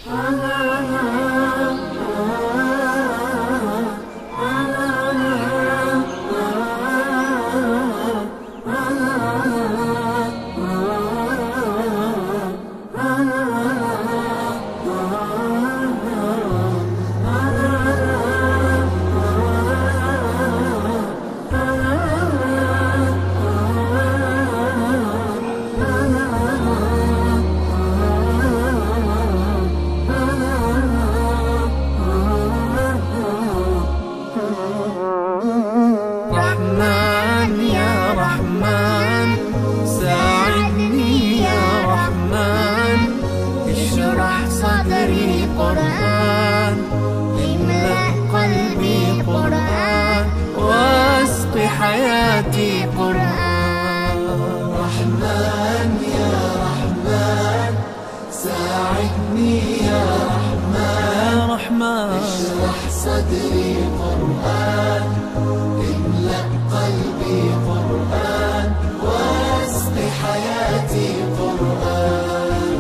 رحمن يا رحمن ساعدني يا رحمن اشرح صدري قرآن املأ قلبي قرآن واسق حياتي قرآن رحمن يا رحمن ساعدني يا رحمن يا رحمن اشرح صدري قرآن املأ قلبي قرآن واسق حياتي قرآن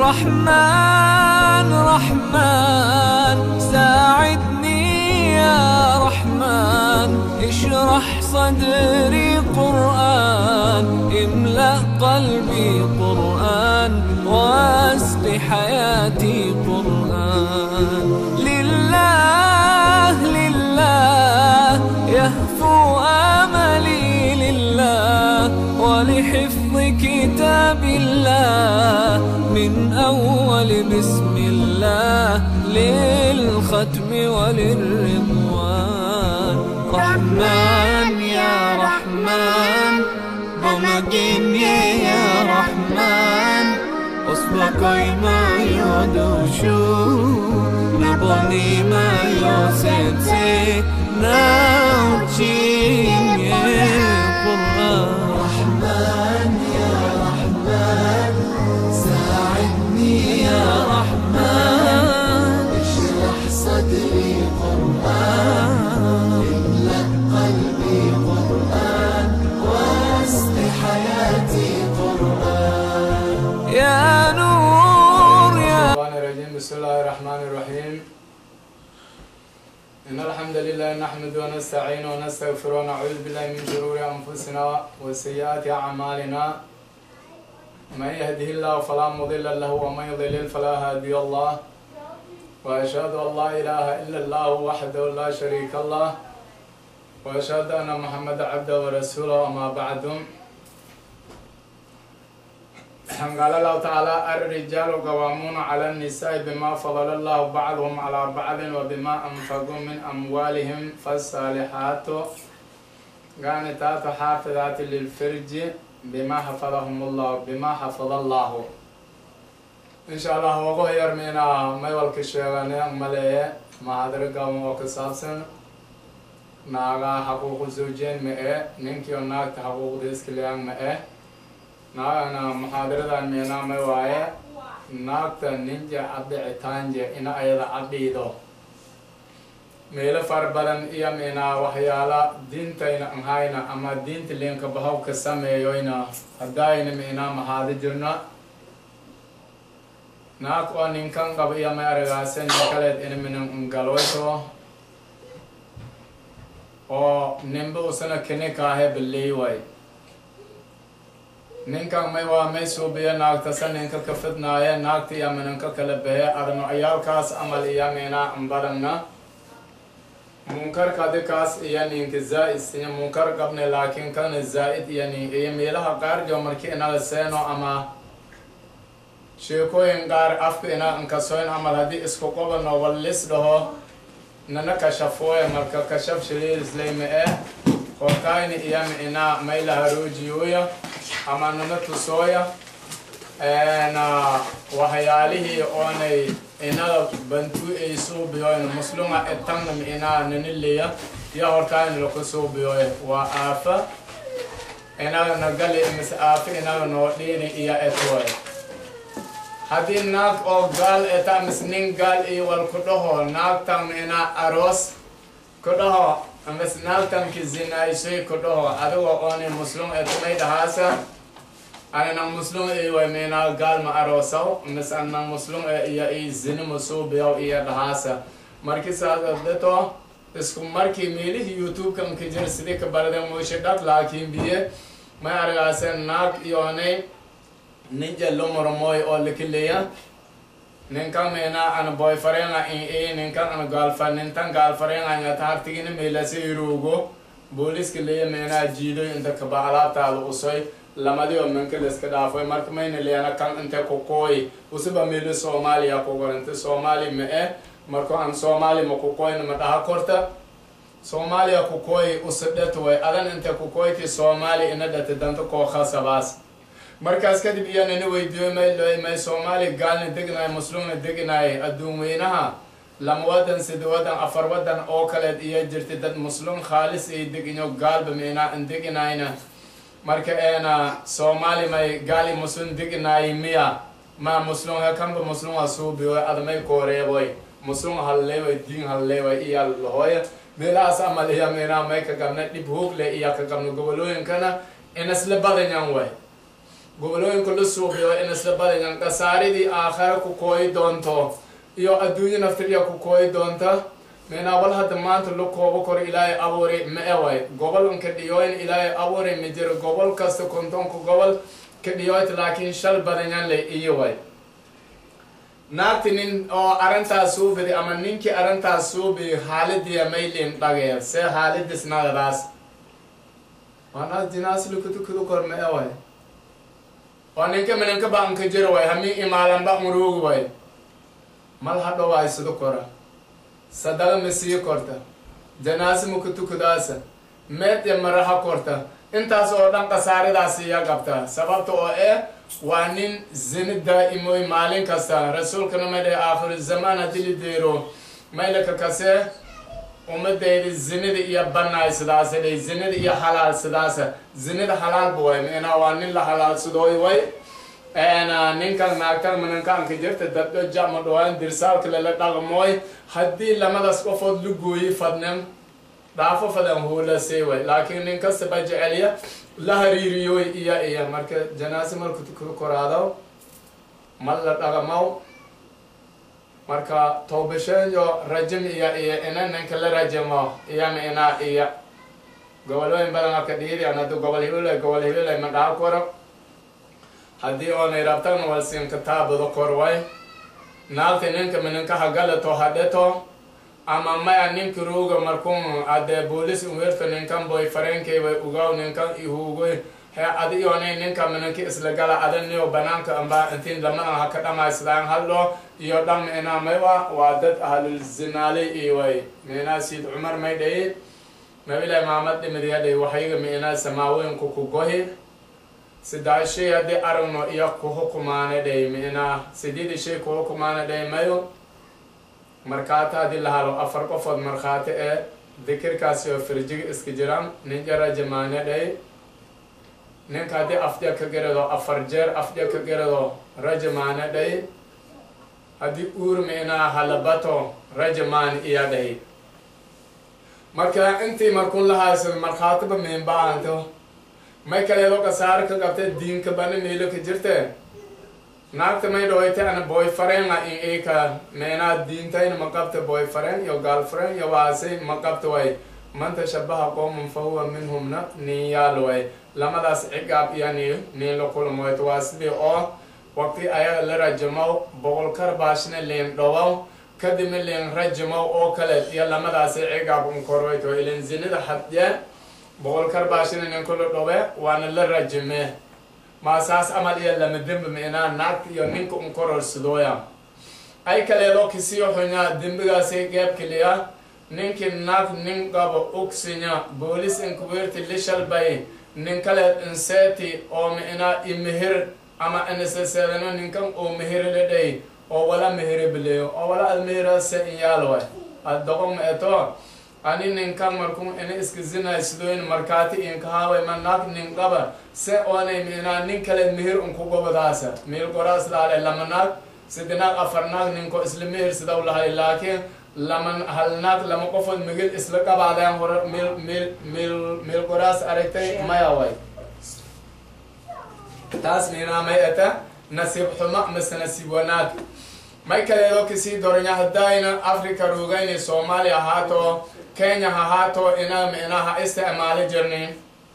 رحمن رحمن ساعدني يا رحمن اشرح صدري قرآن املأ قلبي قرآن واسق حياتي قرآن لله لله يهفو املي لله ولحفظ كتاب الله من اول بسم الله للختم وللرضوان رحمن يا رحمن بمجيني يا رحمن أصبحي ما يدوشو نبني ما يوسنسي ناوتشين يا قرآن رحمن يا رحمن ساعدني يا رحمن اشرح صدري قرآن املأ قلبي قرآن واسق حياتي قرآن يا نور يا الرحمن الرجيم بسم الله الرحمن الرحيم إن الحمد لله نحمد ونستعين ونستغفر ونعوذ بالله من شرور أنفسنا وسيئات أعمالنا من يهده الله فلا مضل له ومن يضلل فلا هادي الله وأشهد أن لا إله إلا الله وحده لا شريك له وأشهد أن محمد عبده ورسوله وما بعد قال الله تعالى الرجال قوامون على النساء بما فضل الله بعضهم على بعض وبما أنفقوا من أموالهم فالصالحات قانتات حافظات للفرج بما حفظهم الله بما حفظ الله إن شاء الله وقوه يرمينا ما يولك الشيغاني مليه ما هدر قوم وكسابسن ناغا حقوق الزوجين مئة ننكي وناك حقوق ديسك ليان مئة naagana muxaadaradan meenaamay waaye naagta ninja adhicitaanje ina ayada adhiido meelo fara badan iyo meenaa waxyaala diintayna anhayna ama diinta leenka bahaw ka sameeyoyna haddayna meenaa mahaada jirna naag oo ninkan qaba iyo may aragaase nin kaleed ina minan ngaloyto oo ninba usana kini kaahe baley way ninkan may waa may suubiya naagtasa ninka ka fidnaaya naagta iyo minanka kala behe adno ciyaalkaas amal iyo mina ambarana munkarka adikaas iyo ninka zaa'id siya munkar qabne laakiin kana zaa'id iyo nin iyo meelaha qaar jo marki inaga seeno ama sheekooyin qaar afka ina inkasoyn amal haddii isku qobano wallis dhaho nana kashafooya marka kashaf shaliilisleyme eh korkayni iyo mina may laharoojiyoya ama nana tusooya na waxyaalihii oonay inaga bantu ay suubiyoyn musluma etangnam inaa naniliya iyo horkaani laku suubiyoy waa aafa inaga nagali mise aafa inaga noo dhiini iyo etwoy haddii naag oo gaal eta mis nin gaal iyo wal ku dhaho naagtan inaa aroos ku dhaho mis naagtan ki zinaysoy ku dhaho adigo oonay muslum etumay dhahaasa ana nang muslum e way mena gal ma arosaw mis an nang muslum e iya i zini musubiyaw iya dhahasa marki saas abdeto isku marki meelihi youtube kan ka jir sidii ka barade moyshe dhaq laakiin biye may argaasen naag iyoonay nin jallo moromoy oo likileya ninkan mena ana boyfrienga in e ninkan ana galfan nintan galfrienga nyata hartigini meelase irugo booliska leya mena jiido inta kaba alaabtaada usoy lamadiyo minka liska dhaafoy marka mayna leena kan inte kokooy usuba meelo soomaaliya kogorante soomaali ma e marko an soomaali ma kokoyna ma dhaha korta soomaaliya kokooy usidhet way adan inte kokoyti soomaali ina dhate danta koo khasabaas markaas kadib iyo nini weydiiyo may loy may soomaali gaalna degnaay muslimna degnaay adduun weynaha lama wadan sida wadan afar wadan oo kaleed iyo jirta dad muslim khaalis ay deginyo gaalba meena an deginayna marka eena soomaali may gaali muslim deginaay miya ma muslim ha kanba muslim ha suubiyo adamay kooreeboy muslim halleeway diin halleeway iya lahoya meelahaas amal iya meena may ka gabna dhib hoogle iya ka gabna gobolooyinkana inasla badanyan way gobolooyinka la suubiyo inasla badanyan kasaaridii aakhare ku kooyi doonto iyo adduunyo naftirya ku kooyi doonta meenaa wal hadda maanta la koobo kor ilaahay abuuri ma eway gobol ka dhiyooyn ilaahay abuuri ma jiro gobol kasta kontonka gobol ka dhiyooyt laakiin shal badanyan le iyo way naagti nin oo arrintaas suubidi ama ninkii arrintaas suubi xaaladiya maylin dhageer see xaaladis nagadaas waanaas jinaas lukutukudu kor ma eway waa ninka minanka baan ka jiro way hami imaalan ba muruugi way mal hadho waay sido kora sadaga ma sii korta janaasi ma ku tukudaasa meed iyo maraha korta intaas oo dhan kasaaridaas iya qabta sababta oo eh waa nin zini daa'imoy maalin kasta rasuulkana ma dhahe aakhiru zamaan haddii la deero maylaka kase ummadayda zinida iyo banaay sidaasa dhay zinida iyo halaal sidaasa zinida halaalba way meenaa waa nin la halaalsadooy way ninkan naagtan minankaanka jirta dadho jama dhawaan dirsaalka lala dhaqmooy haddii lamadaas qofood la gooyi fadnen dhaafo fadan huulasay way laakiin nin kastaba jecelya la hariiriyoy iya iya marka janaase marku ku koraado mal la dhaqmow marka toobasheeyo rajim iya iya ina ninka la rajimo iya ma inaa iya gobolooyin badan aka dhiiri an haddu gobol hibilay gobol hibilay ma dhaha koro haddii oonay rabtagna wal siinka taabado kor way naagta ninka mininka hagalato hadheto ama maya ninka ruuga markun ade boolis uwerto ninkan boy farenkay way ugaw ninkan ihuugoy he adi yoonay ninka mininka isla gala adaniyo banaanka amba intiin lamadan haka dhamaysadaan hadlo iyo dham ina maywa waa dad ahlul zinaale iway mina siid cumar may dhayi mabilay maamad dhimidiyadhay waxayga mina samaawoyinku ku gohi sidaa shay haddii aragno iyo ku hukumaana dhay mina sideedi shay ku hukumaana dhay mayo markhaati haddii la halo afar qofood markhaati ee dikirkaasi oo firjiga iska jiraan nin jara jamaane dhay ninka haddii afja ka garado afar jeer afja ka garado rajamaane dhay haddii uur mina halabato rajamaan iya dhay marka intii markun lahaysan markhaatiba miinba-aanto may kaleedo kasaar ka qabte diinka bana meelo ka jirte naagta may dhawoyte ana boyfrienga in ika meenaa diintayna ma qabta boyfriend iyo girlfriend iyo waasay ma qabta way man tashabaha qowman fa huwa minhumna nin yaal way lamadaas cigaab iyo ni nin la kulmoyt waa sidii oo waqti ayaga la rajamow boqol karbaashna liin dhawow kadibna liin rajamow oo kale iyo lamadaasi cigaab unkorwayto ilin zinada hadye boqol karbaashina ninka la dhowe waana la rajime maa saas amal iyo lama dembi meenaa naagta iyo ninka un kororsadooya ay kaleedo kisiyo xunya dembigaasi geeb keliya ninki naag nin qabo ogsinya boolis inkubeerti lishalbay nin kale inseeti oo meenaa imehir ama iniseseedano ninkan oo mehiri la dhay oo wala mehiri bileyo oo wala almehira se inyaalwa addoqon eto ani ninkan markun ina iska zinay sidoyn markaati inkahaaway ma naag nin qaba se oonay minaa nin kale mehir unkugobadaasa meel goraas laale lama naag sidi naag afar naag ninko isla mehir sidaw lahay laakiin lama hal naag lama qofood migil isla qabaadeen hore meel meel meel meel goraas aragtay maya way taas miinaa may ata nasiib xumo mise nasiib wanaag may kaleedo kasii doranya haddayna africa ruugayni soomaaliya ahaato kenya hahaato ina mi'na ha isticmaali jirni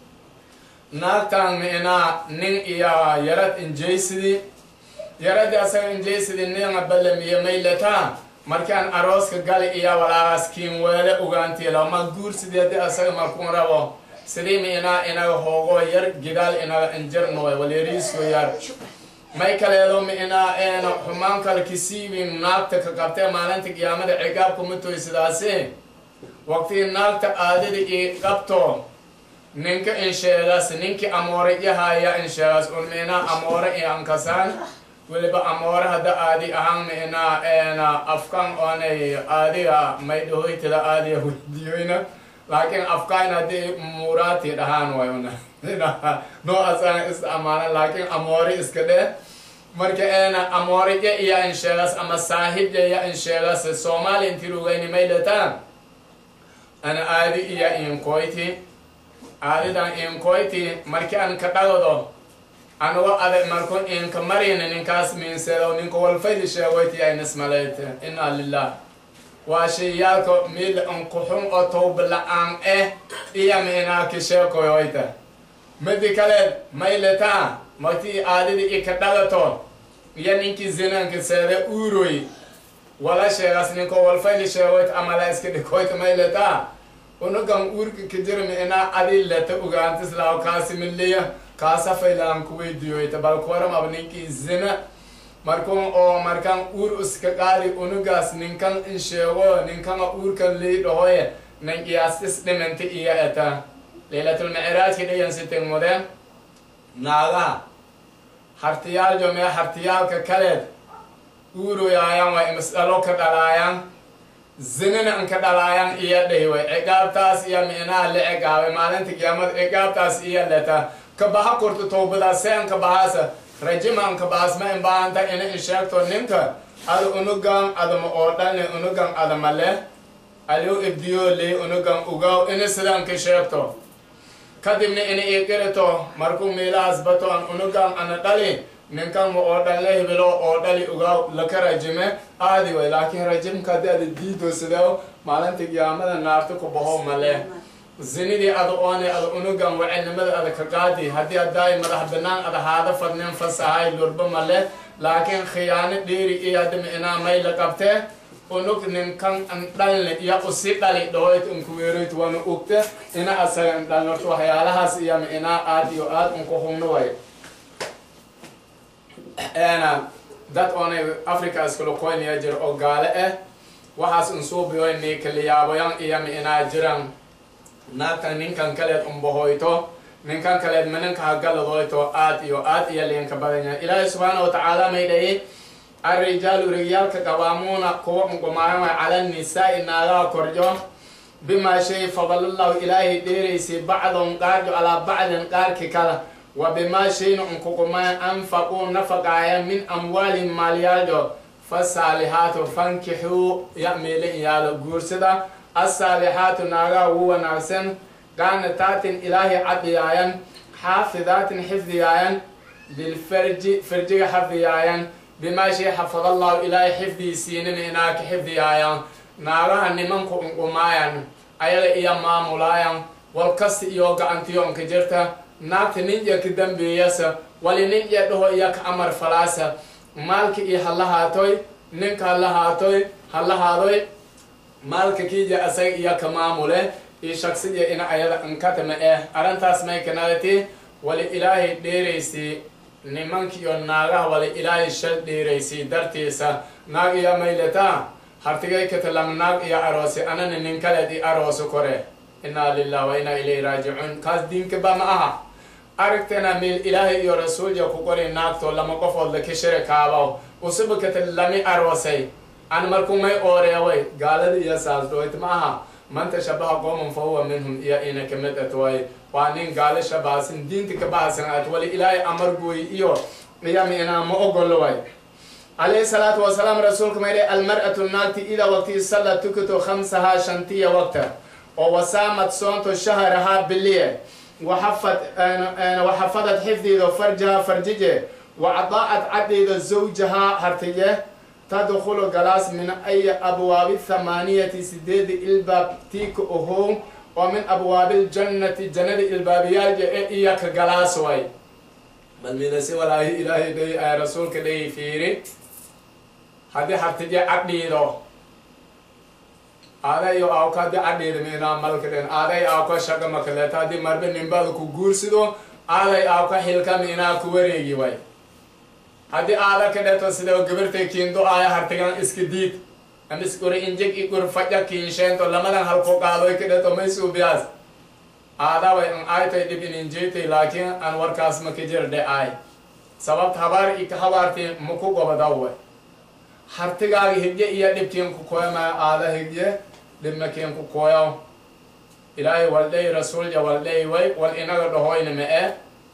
naagtan mi'na nin iyo yarad injaysidi yaradi asaga injaysidi ninga balamiye maylata markaan arooska gali iyo walaagaas kiin weele ugaantiila ma guursideedi asaga markuun rabo sidii mi'na inaga hoogo yar gidaal inaga injirnoy walyariisko yar may kaleedo mi'na eena xumaan kale kisiibin naagta ka qabtee maalinta qiyaamada cigaabka matoy sidaasi waqtigii naagta aadada ii qabto ninka insheegas ninki amoore yahaya insheegas un mi'na amoore i ankasaan weliba amoore hadda aadi ahaan mi'na eena afkan oonay aadiga may dhahoytida aadiga weydiyoyna laakiin afkaan haddii muuraati dhahaan wayuna noo asaan isticmaalan laakiin amoore iska dheh marka eena amoorija iyo insheegas ama saahibja iyo insheegas soomaali inti rugayni maylataan ana aadi iyo inkoyti aadidan inkoyti marki an ka dhagado anugo adag markun inka marina ninkaas miinseedo ninka walfaydi sheegoyti ay nismalayte inna lilah waa shayaalka mid ankuxun oo tawba la-aan eh iyo miinaa ka sheekoyoyta midi kale maylataa martii aadidi i ka dhagato iyo ninkii zinanka seede uuroy wala sheegas ninko walfayli sheegoyt ama la iska dhikoyt maylataa unugan uurka ka jirmi inaa adi leta ugaantislaaw kaasimiliya kaasafaylaan kuweydiyoyta bal kuwaram ab ninkii zina markun oo markan uur iska qaadi unugaas ninkan in sheego ninkana uurkan lii dhahoye nin iyaastis dhiminta iyo eta leylatulmicraajki dhayan siting mudeen naagaha hartiyaal jomee hartiyaalka kaleed uuroyaayaan waa imisdhalo ka dhalaayaan zinina inka dhalaayaan iyo dhahiway ciqaabtaas iyo mi'naha la ciqaabay maalinta qiyaamada ciqaabtaas iyo leta ka baha kurta towbadaas see inka bahaasa rajima inka bahas ma in baahanta ina in sheegto ninka ada unugan adama oo dhalni unugan adama leh aliu ibdiyo ley unugan ugaw ina sida inka sheegto kadibna ina iqirito markuu miilahaas bato an unugan ana dhali ninkan ma oo dhan la hebelo oo dhali ugaa laka rajime aadi way laakiin rajimka haddii ada diido sidee maalinta qiyaamada naarta ku baho male zinidii ada oone ada unugan wacinimada ada ka qaadi haddii haddaay madax banaan ada haada fadnin fasahay lurba male laakiin khiyaano dheeri iyo hadda mi'naa may la qabtee unug ninkan an dhalne iyo usi dhali dhahoyt unkuweeroyt wana ugte ina asaga an dhalin horta waxyaalahaas iyo mi'naa aad iyo aad unku humno way ena dad oonay africa iskala koynaya jir oo gaale ah waxaas unsuubiyoy niikaliyaaboyan iyo mi'naa jiran naagtan ninkan kaleed unbahoyto ninkan kaleed minanka hagaladoyto aad iyo aad iyo liinka badanya ilaahay subxaana watacaala may dhayi arrijaalu rigyaalka qabaamuuna kuwa unqumaayan way cala nisaa'i naagaha korjo bimaa shay fadalallahu ilaahay dheeraysay bacdon qaarjo calaa bacdin qaarki kala wa bimaa shayna unkuqumaayan anfaquu nafaqaaya min amwaalihim maalyaaljo fasaalihaatu fankixuu ya'meele iyaalo guursada asaalixaatu naagaha ugu wanaagsan qaanataatin ilaahay cadiyaayan xaafidaatin xifdiyaayan lilfarji farjiga xafdiyaayan bimaa shay xafadallahu ilaahay xifdiisiinina inaa ka xifdiyaayaan naagaha nimanku unqumaayan ayaga iyo maamulaayan walkasta iyo gacantiyo unka jirta naagta ninja ka dambeeyasa wali ninja dhaho iyo ka amar falaasa maalka iyo halahaatoy ninka halahaatoy halahaadoy maalka kiija asaga iyo ka maamule iyo shaksiya ina ayada inkatama eh arrintaas may kanadati wali ilaahay dheeraysay nimankiiyo naagaha wali ilaahay shal dheeraysay dartiisa naag iyo maylata hartigay katalam naag iyo aroose anana nin kaleed i aroose kore inaa lilah wa inaa ilayhi raajicuun kaas diinkaba ma aha aragtana meel ilaahay iyo rasuulja ku qori naagto lama qofood laka shiri kaabaw usuba kata lami aroosay an marku may ooreeway gaalada iyo saasdhoyt ma aha man tashabaha qooman fa huwa minhum iyo ina kamid at way waa nin gaalo shabaasin diinta ka bahasan at wali ilaahay amar gooy iyo iyama inaa ma ogolo way عليه الصلاة والسلام رسولك ميري المرأة الناتي إذا وقت صلى تكتو خمسها شنتية وقتا ووسامت صونتو شهرها بالليل وحفت وحفظت حفظي فرجها فرججه وأطاعت عديد زوجها هرتيه تدخل جلاس من أي أبواب الثمانية سديد الباب تيك أهو ومن أبواب الجنة جنة الباب يرجع إياك جلاس واي بل من سوى الله إلهي دي رسولك دي فيري هذه هرتجي عديدو aaday yo awka di cadheeda meena malkadhen aaday awka shaga makaleeta haddii marbe nimbaada ku guursido aaday awka xilka meenaa ku wareegi way haddii aada ka dheto sidoo gabartay kiindo aaya hartigan iska diid am iskuri injeg igur faja kiinsheento lamadan halko qaadoy ka dheto maysuubiyaas aada way an aaytay dhib in injeetay laakiin an warkaas maka jirdhe aay sababt habaar ika habaarti maku gobadaw way hartigaaga higye iyo dhibkiin ku koyamaya aada higye dhibmakiin ku koyaw ilaahay waldhay rasuulja waldhay way wal inaga dhahoyna ma e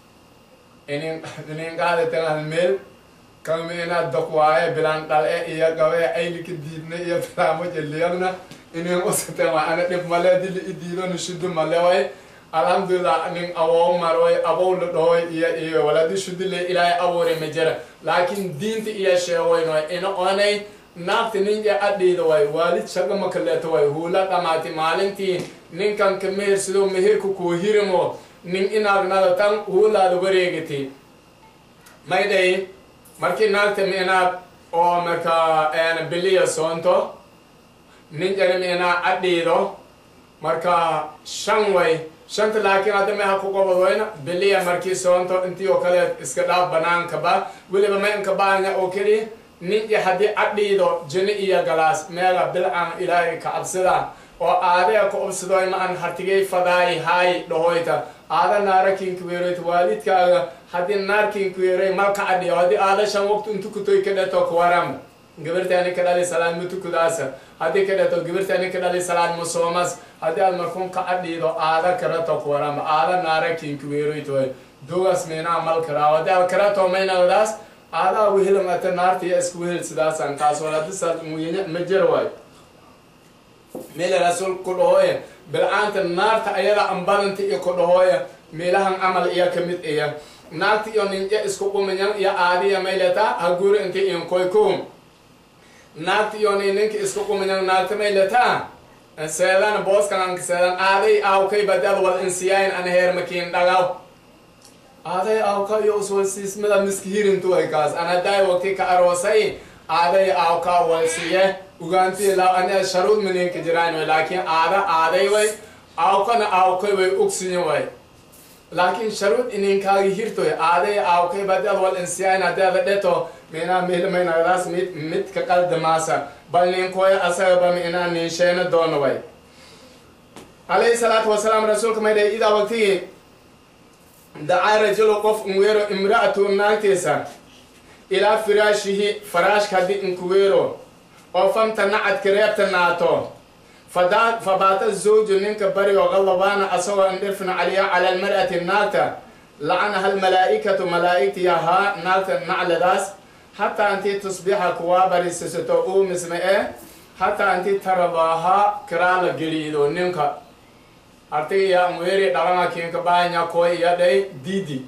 inin ininqaadatanal meel kama inaad dakwaaye bilaan dhal e iyo gabe aylika diidna iyo talaamo jeliyagna inin usaten wa ana dhib male dili idiidona shudu male way alhamdulillah nin awow marway abow la dhahoy iyo iyo waladi shudile ilaahay abuure ma jira laakiin diinta iyo sheegoyn way ina onay naagta ninja adhiida way waalid shaga makaleeto way huula dhamaati maalintii ninkan ka mehersido meherka kuu hirimo nin inaagnada tan huulaada wareegati may dhayi markii naagta meenaad oo marka biliya soonto ninjana meenaa adhiido marka shan way shanta laakiin hadda meha ku qobod wayna biliya markii soonto intii oo kale iska dhaaf banaanka ba weliba ma inka baanya oo keliya ninja haddii adhiido jini iyo galaas meela bilcan ilaahay ka cabsida oo aadaya ka obsadoy ma an hartigay fadaay haay dhahoyta aada naara kinkuweeroyta waalidkaaga haddii naar kinkuweeroy malka adhiyo haddii aada shan waqti intu kutoy ka dheto kuwaram gabartaani ka dhali salaad mutukudaasa haddii ka dheto gabartaani ka dhali salaad musoomas haddii aad markuun ka adhiido aada karato kuwaram aada naara kinkuweeroytoy dugas meenaa mal karaa haddii aad karato maynagdaas aadaa wehelam ata naarta iyo isku wehel sidaasan kaas wala disaad muyinya ma jira waayo meela rasuul ku dhahooya bilcaanta naarta ayada ambadanta iyo ku dhahooya meelahan camal iya kamid iya naarta iyo ninja isku qumanyan iyo aadiya maylata ha guri inta inkoy kum naarta iyo ninka isku qumanyan naarta maylata seedan booskan anka seedan aaday aawkay badal wal insiyayn an heer makiin dhagaw aaday aawka iyo uswalsiismada miskihirintu ay kaas anaday waqti ka aroosay aaday aawka walsiye ugaantii la ania sharuud maninka jiraan way laakiin aada aaday way aawkana aawkay way ogsiyin way laakiin sharuud ininkaagi hirtoy aaday aawkay badal wal insiyayn hadaada dheto minaa milmaynagdaas mid midka qaldamaasa bal ninkooya asagaba minaa ninsheena doono way alayhi salaatu wasalaam rasuulka maydhay idaa waqtigii dacaa rajulu qof unweero imra'atu naagtiisa ilaa firaashihi faraashka haddii inkuweero oo famtanacad kareebta naato fabaata zawju ninka barigo qallabaana asagoo indhirfina caliya cala almar'ati naagta lacanaha almalaa'ikatu malaa'igti ahaa naagta nacladaas hataa intii tusbixa kuwaa barisasato uu misme ee hataa intii taradaaha kiraala geliido ninka artiga unweeri dhalana kiinka baanya koy iyo dhay diidi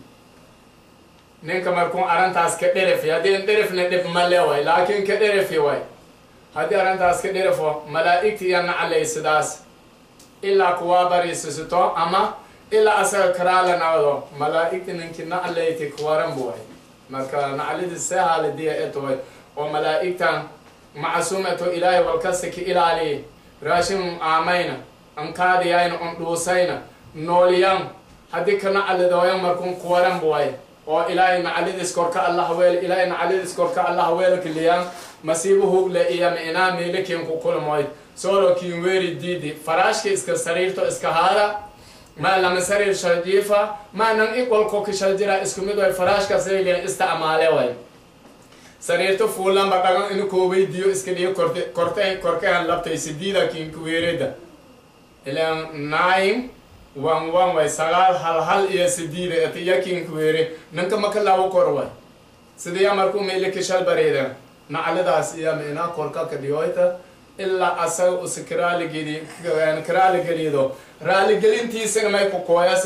ninka markuu arrintaas ka dherifi haddii in dherifna dhib male way laakiin ka dherifi way haddii arrintaas ka dherifo malaa'igta iyo naclay sidaas ilaa kuwaa bariisisito ama ilaa asaga karaala nacdo malaa'igta ninki naclayti kuwaran bu way marka naclidi sehaaladiya etoy oo malaa'igtan macsuumeto ilaahay walkasta ka ilaaliyi raashin aamayna ankaadiyayna on dhuusayna nooliyan haddii ka naclidooyan markun kuwaran bu way oo ilaahay naclidis korka allah weel ilaahay naclidis korka allah weelkaliyan masiibo hugle iyo mi'naa meelikin ku kulmoy solo kiin weeri diidi faraashka iska sariirto iska haada ma lama sariir shaljiifa ma nan iqolko ka shaljira isku mid way faraashka sayliyan istacmaale way sariirto fuulanba dhagan inu koobeydiyo iska dhiyo korte korte korkehan labtay sidiida kiinku weereda ilan nine one one way sagaal hal hal iyo sidiida ati iya kiinku weere ninka maka laabo kor way sidiya markuu meelika shal bareeda nacladaas iyo mina korka ka dhiyoyta ilaa asaga usa karaaligelid karaaligeliydo raaligelintiisana may ku kooyasa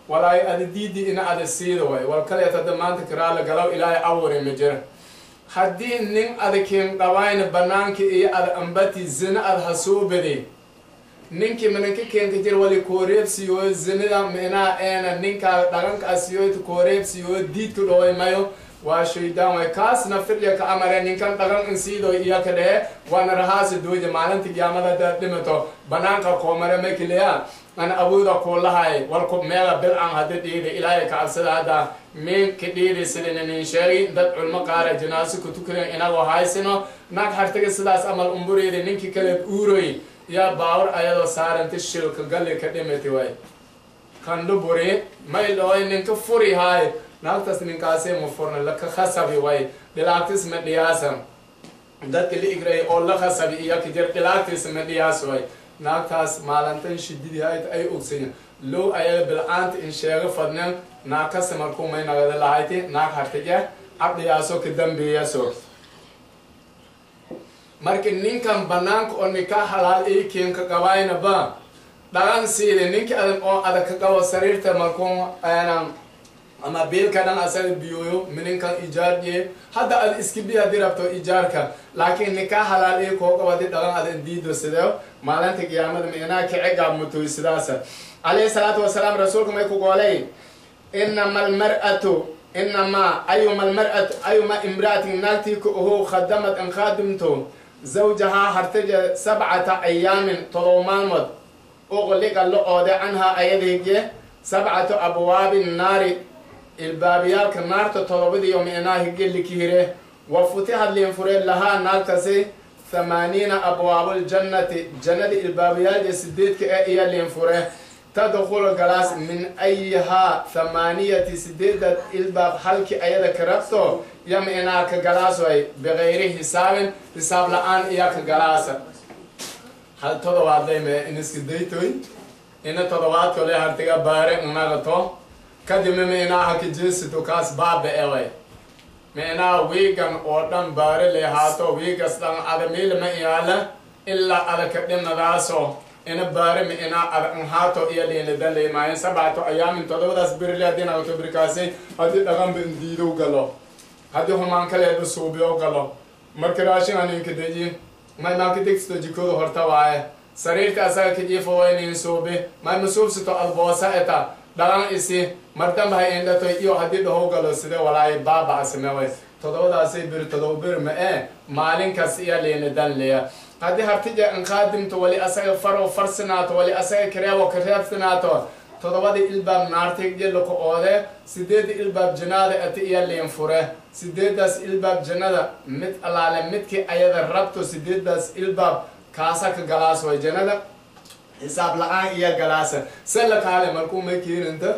walaay ada diidi ina ada siida way wal kaleet hadda maanta karaala galaw ilaahay awure ma jira haddii nin ada kiin qabayna banaanka iyo ada ambati zina ada hasoo baday ninkii minanka keenka jir wali kooreebsiyo zinada minaa eena ninkaa dhagankaasiyo kooreebsiyo diidka dhoway mayo waa shaydaan way kaasna fidya ka amare ninkan dhagan insiido iyo ka dhehe waana rahaasi dooja maalinta giyaamada hadaad dhimato banaanka koomare makileya ana awooda kuulahay walku meela bilcan hada dhiida ilaahay ka cabsada hadda min ka dhiidi sidina nin sheegi dad culmo qaara janaasi ku tukaden inagoo haysino naag hartaga sidaas amal umbureeda ninkii kale uuroy yaa baawar ayadoo saaranta shilka galli ka dhimati way kandu buri may dhooy ninka furi haay naagtaas ninkaasee ma furna laka khasabi way dhilaagtis ma dhiyaasa dadka la igray oo la khasabi iyo kijir dhilaagtis ma dhiyaas way naagtaas maalintan shididii hayd ay ogsayin low ayaga bilcaanta in sheego fadnen naag kasta markuu may nagada lahayti naag hartige cabdiyaaso ka dambeeyaso marka ninkan banaanka oo nikaa halaal ii kiinka qabayna ba dhagan siida ninki adag oo adag ka qabo sariirta markuu ama biilka dhan asaga biyooyo mininkan ijaarye hadda ad iska bi haddii rabto ijaarka laakiin nikaa halaal ii koo qabadi dhagan adan diido sideo maalinta qiyaamada minaa kicigaab mutoy sidaasa calayhi salaatu wasalaam rasuulka may ku goolay inama almar'atu inama ayuma almar'atu ayuma imra'atin naagtii ka ohow khadamad an khaadimto zawjahaa hartaja sabcata ayaamin todob maalmood uqliqa la oode canhaa ayadayge sabcatu abwaabi naari ilbaabiyaalka naarta todobadiiyo micnaa higelikihire wa futixad liinfure lahaa naagtasi thamaaniina abwaabuljannati jannada ilbaabiyaalja sideedka ee iyo liinfure tadkhulu galaas min ayihaa thamaaniyati sideedad ilbaab halkii ayada ka rabto yo micnaa ka galaasoy bikayri hisaabin hisaab la-aan iya ka galaasa hal todobaad layme iniska daytoy ina todobaadko le hartiga baare unagato kadibna micnaa haka jeesito kaas baabe eway micnaa wiigan oo dhan baare le haato wiigas dhan ada miilma iyaala ilaa ada ka dhimadaaso ina baare micnaa ada nhaato iyo liinidaleymaayen sabcato ayaamin todobadaas birle haddii nagato birkaasi haddii dhaganba indiidow galo haddii humaan kaleeda suubiyo galo marka raashin aninka deji may maa ka degsto jikooda horta waaye sariirta asaga kajiifo waynin suubi may masuubsito alboosa eta dhalan isi mardamba hay indhato iyo haddii dhahow galo side walaayi baabaca sameway todobadaasay biri todoba bir ma ee maalinkas iyo liinidan leya haddii hartija inqaadimto wali asaga faro farsinaato wali asaga kareebo kareebsinaato todobada ilbaab naartigjelaka oode sideeda ilbaab jannada ati iyo liinfure sideedaas ilbaab jannada mid allaale midkii ayada rabto sideedaas ilbaab kaasa ka galaas way jannada xisaab la-aan iyo galaasa sella kaale markuu may keeninta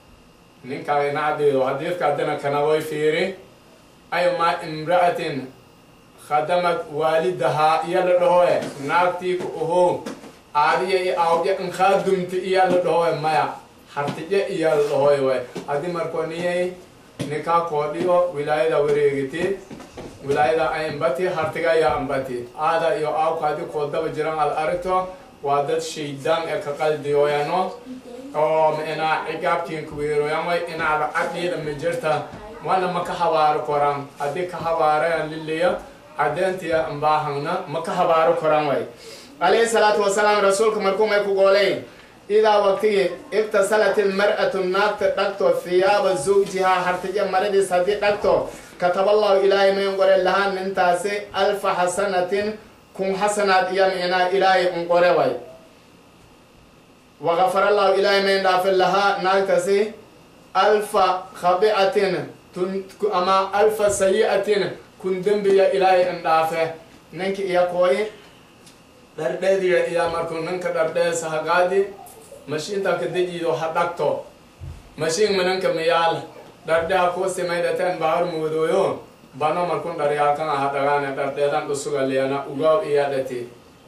ninkaa nacdeedo hadiidka haddana kana way fiiri ayma imra'atin khadamad waalidahaa iyo la dhahoe naagtii ku ohow aadiya iyo aawdya inkaadumta iyo la dhahoe maya hartije iyo la dhahoy way haddii markoo niyay ninkaa koodhiyo wilaayada wareegiti wilaayada ay ambati hartiga iyo ambati aada iyo aawka haddii koodaba jiran aad aragto waa dad shaydaan ee ka qaldiyoyano oo micnaa cigaabtiin kuweeroyan way inaada cadhiida ma jirta wana ma ka habaaro koran haddii ka habaarayan liliya cadeentiya ambaahangna ma ka habaaro koran way calayhi salaatu wasalaam rasuulka markuu may ku goolay idaa waqtigii ibtasalat ilmar'atu naagta dhagto thiyaaba zawjihaa hartija maradiis haddii dhagto kataballahu ilaahay may unqore lahaa nintaasi alfa xasanatin kun xasanaad iyo micnaa ilaahay unqore way wagafarallahu ilaahay may dhaafe lahaa naagtasi alfa khabi'atin ama alfa sayi'atin kun dembiya ilaahay indhaafe ninka iyo kooyi dhardheediya iyo markuu ninka dhardheesa hagaadi mashiinta ka dejiido ha dhagto mashiin minanka miyaal dhardheha kuu simaydhateen bahar muudooyo bano markun dharyaalkan aha dhagaane dhardheedan dhusuga leena ugaaw iya dhati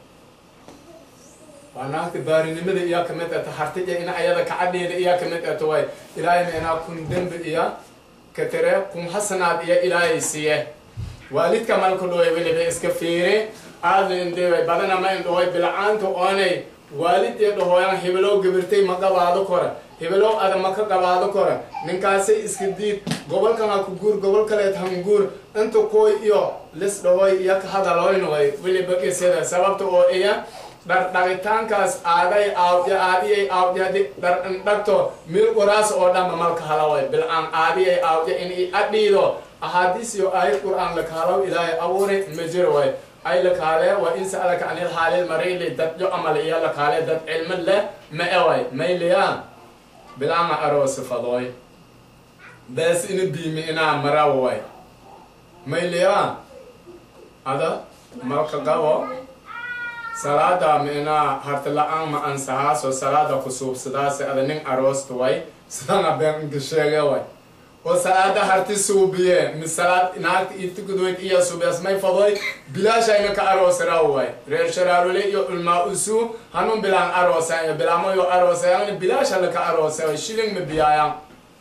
waa naagta baarinimada iya kamid ata hartija ina ayada kacadheeda iya kamid ato way ilaahayna inaa kun dembi iya katire kun hasanaad iyo ilaahay siiye waalidka malku dhoway weliba iska fiiri aadna indeway badana ma indhahoy bilcaanta oonay waalidee dhahooyan hibilow gabirtay ma qabaado kora hebelow ada maka qabaado kora ninkaasay iska diid gobolkan ha ku guur gobol kaleed hanguur inta kooy iyo lis dhawoy iyo ka hadaloynaway weliba qisada sababta oo iya dhardhaqitaankaas aaday aawdya aadiyay aawdya hadi dhar indhagto mil qoraas oo dhanba malka halaway bilcaan aadiyay aawdya in i adhiido ahaadiis iyo aayad qur'aan lakahalaw ilaahay abuuri ma jiro way ay lakaale wa in sa'alaka anil haalil marili dad jo amal iyo lakaale dad cilmi leh ma eway mayliya bilaama aroosi fadooy bees ina biimi inaa maraway mayliya ada malka gabo salaada ma inaa harti la-aan ma ansahaaso salaada kusuubsadaasi ada nin aroosta way sidana beenka sheege way oo salaada harti suubiye mi salaad naagta itikudoyd iyo suubiyas may fadoy bilaashayna ka aroosiraw way reer sharaarule iyo ulmaa usu hanun bilaan aroosayo bilaamayo aroosayan bilaasha laka aroosayo shilling ma biyaayan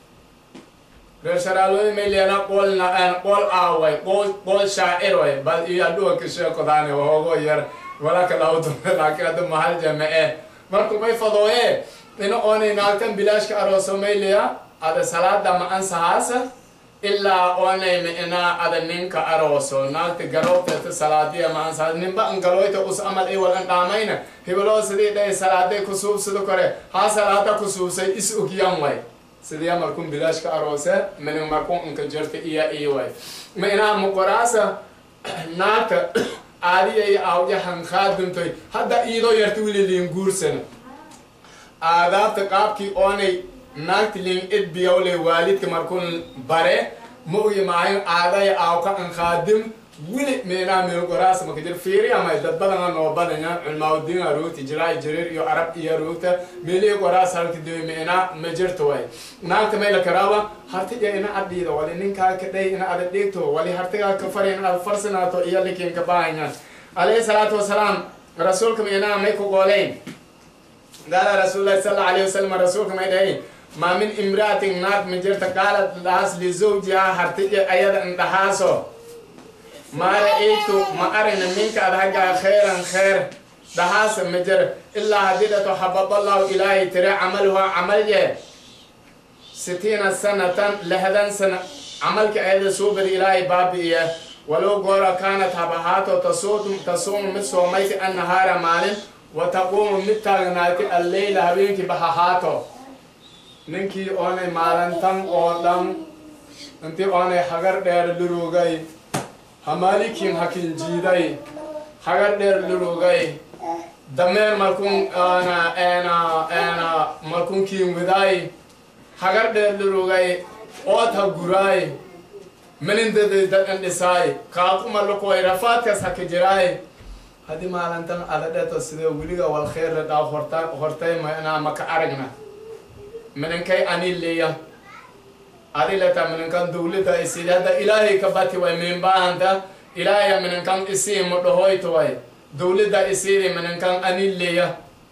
reer sharaarule may leena qoolna qool aaway qool qool shaacir way bal iyo adhuwa ka sheekodaani hoogo yar walaka lawdo laakiin hadda mahal jamae marku may fadooye ina oonay naagtan bilaashka arooso mayliya ada salaada ma ansahaasa ilaa oonay ma inaa ada ninka arooso naagta garowteeta salaadiya ma ansahaas ninba an galoyta us amal i wal an dhaamayna hebeloo sidii dhahay salaaday kusuubsado kore haa salaada kusuubsay is ogyan way sidii markun bilaashka aroose minin markun inka jirta iya iyo way ma inaa muqoraasa naagta aadiya iyo aawya hankaaduntoy hadda iidoo yarta wili liin guursana aadaabta qaabkii oonay naagti liin idbiyawle waalidka markun bare ma uyi maayo aadaya aawka ankaadim wili meenaa meelgoraas maka jir fiiri amay dad badana noo badanya culmaawdiina ruugti jiraa jirir iyo arab iyo ruugta meelihi goraas halka dewe meenaa ma jirto way naagta may la karaaba hartiga ina adhiida wali ninkaa ka dhay ina ada dhigto wali hartigaa ka fari ina ada farsanaato iyo likin ka baahanya alayhi salaatu wasalaam rasuulka meenaa may ku gooleyn qaala rasuulullahi sala alayhi wasalam rasuulka may dhahayn maa min imraatin naag ma jirta qaalat dhahaas lizawjihaa hartiga ayada indhahaaso ما رأيت ما أرنا منك أدهجا خيرا خير دهاس مجر إلا هديدة حبب الله إلهي ترى عملها عمل ستين سنة لهذا سنة عملك أيضا سوبر إلهي بابي ولو قورا كانت هبهاتو تصوم تصوم مثل ميت النهار مال وتقوم متغنات الليل هبينك بهاتو ننكي أوني مالنتم أولم انتي أوني حجر دير لروغي hamalikin hakin jiiday hagar dheer lurugay dameer malkun ana ena ena malkun kiin widay hagar dheer lurugay oota guraay melindaday dadan dhisaay kaaquma lukoy rafaadkas haka jiraay hadi maalintan ada dheto sidee weliga wal kheer la dhaa horta hortay ma inaa maka aragna mininkay anileya adilata minankan dawlada isidi hadda ilaahay ka bati way min baahanta ilaahaya minankan isii ma dhahoyto way dawlada isidi minankan anileya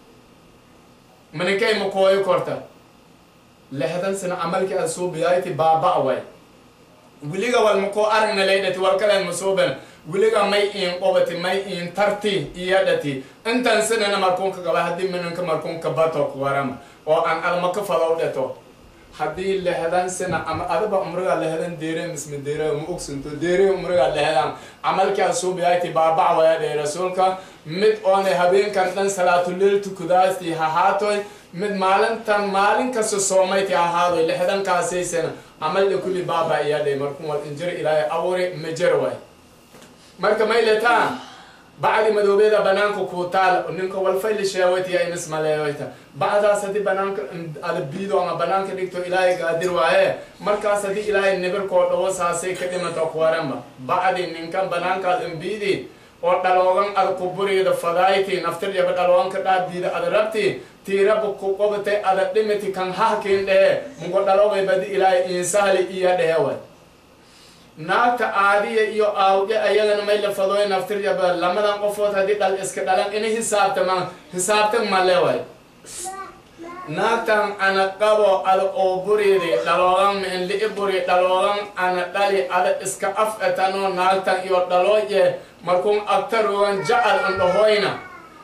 mininkay ma kooyo korta lehdan sana amalki ad suubiyayti baaba way wiliga wal makoo aragna laydhati wal kalen masuuben wiliga may in qobati may in tarti iyadhati intan sinana markunka gaba haddii minanka markunka bato kuwarama oo aan almaka falow dheto haddii lehdan sana ama adaba umriga lehdan deere misme deere ma ogsanto deere umriga lehdan camalkaa suubiyayti baabac wayadhay rasuulka mid oonay habeenkan dhan salaatuleel tukudaasti hahaatoy mid maalintan maalin kasta soomayti ahaadoy lehdankaasiysana camalda kulli baaba iyadhay markun wal injir ilaahay abuuri majer way marka mayletaa bacdi madoobeeda banaanka kuu taal ninka walfayli sheewaytiya inis maleeyoyta bacdaas haddii banaanka ada biido ama banaanka dhigto ilaahay gaadir waaye markaas haddii ilaahay nibirkoo dhawo saasay ka dhimata kuwaranba bacdi ninkan banaankaad imbiidi oo dhaloogan ad ku buriida fadayti naftir yaba dhalooganka dhaabdiida ada rabti tiiraba ku qobatay ada dhimiti kan hahkiin dhehe mugo dhalogay badi ilaahay insahli iya dhehe way naagta aadiya iyo aawdhe ayagana may la fadooy naftir yaba lamadan qofood haddii dhal iska dhalan ina hisaabtamaan hisaabtan male way naagtan ana qabo ada oo buriidi dhaloogan min li'i buri dhaloogan ana dhali ada iska af etanoo naagtan iyo dhalooye markun agtarogan jacal an dhahoyna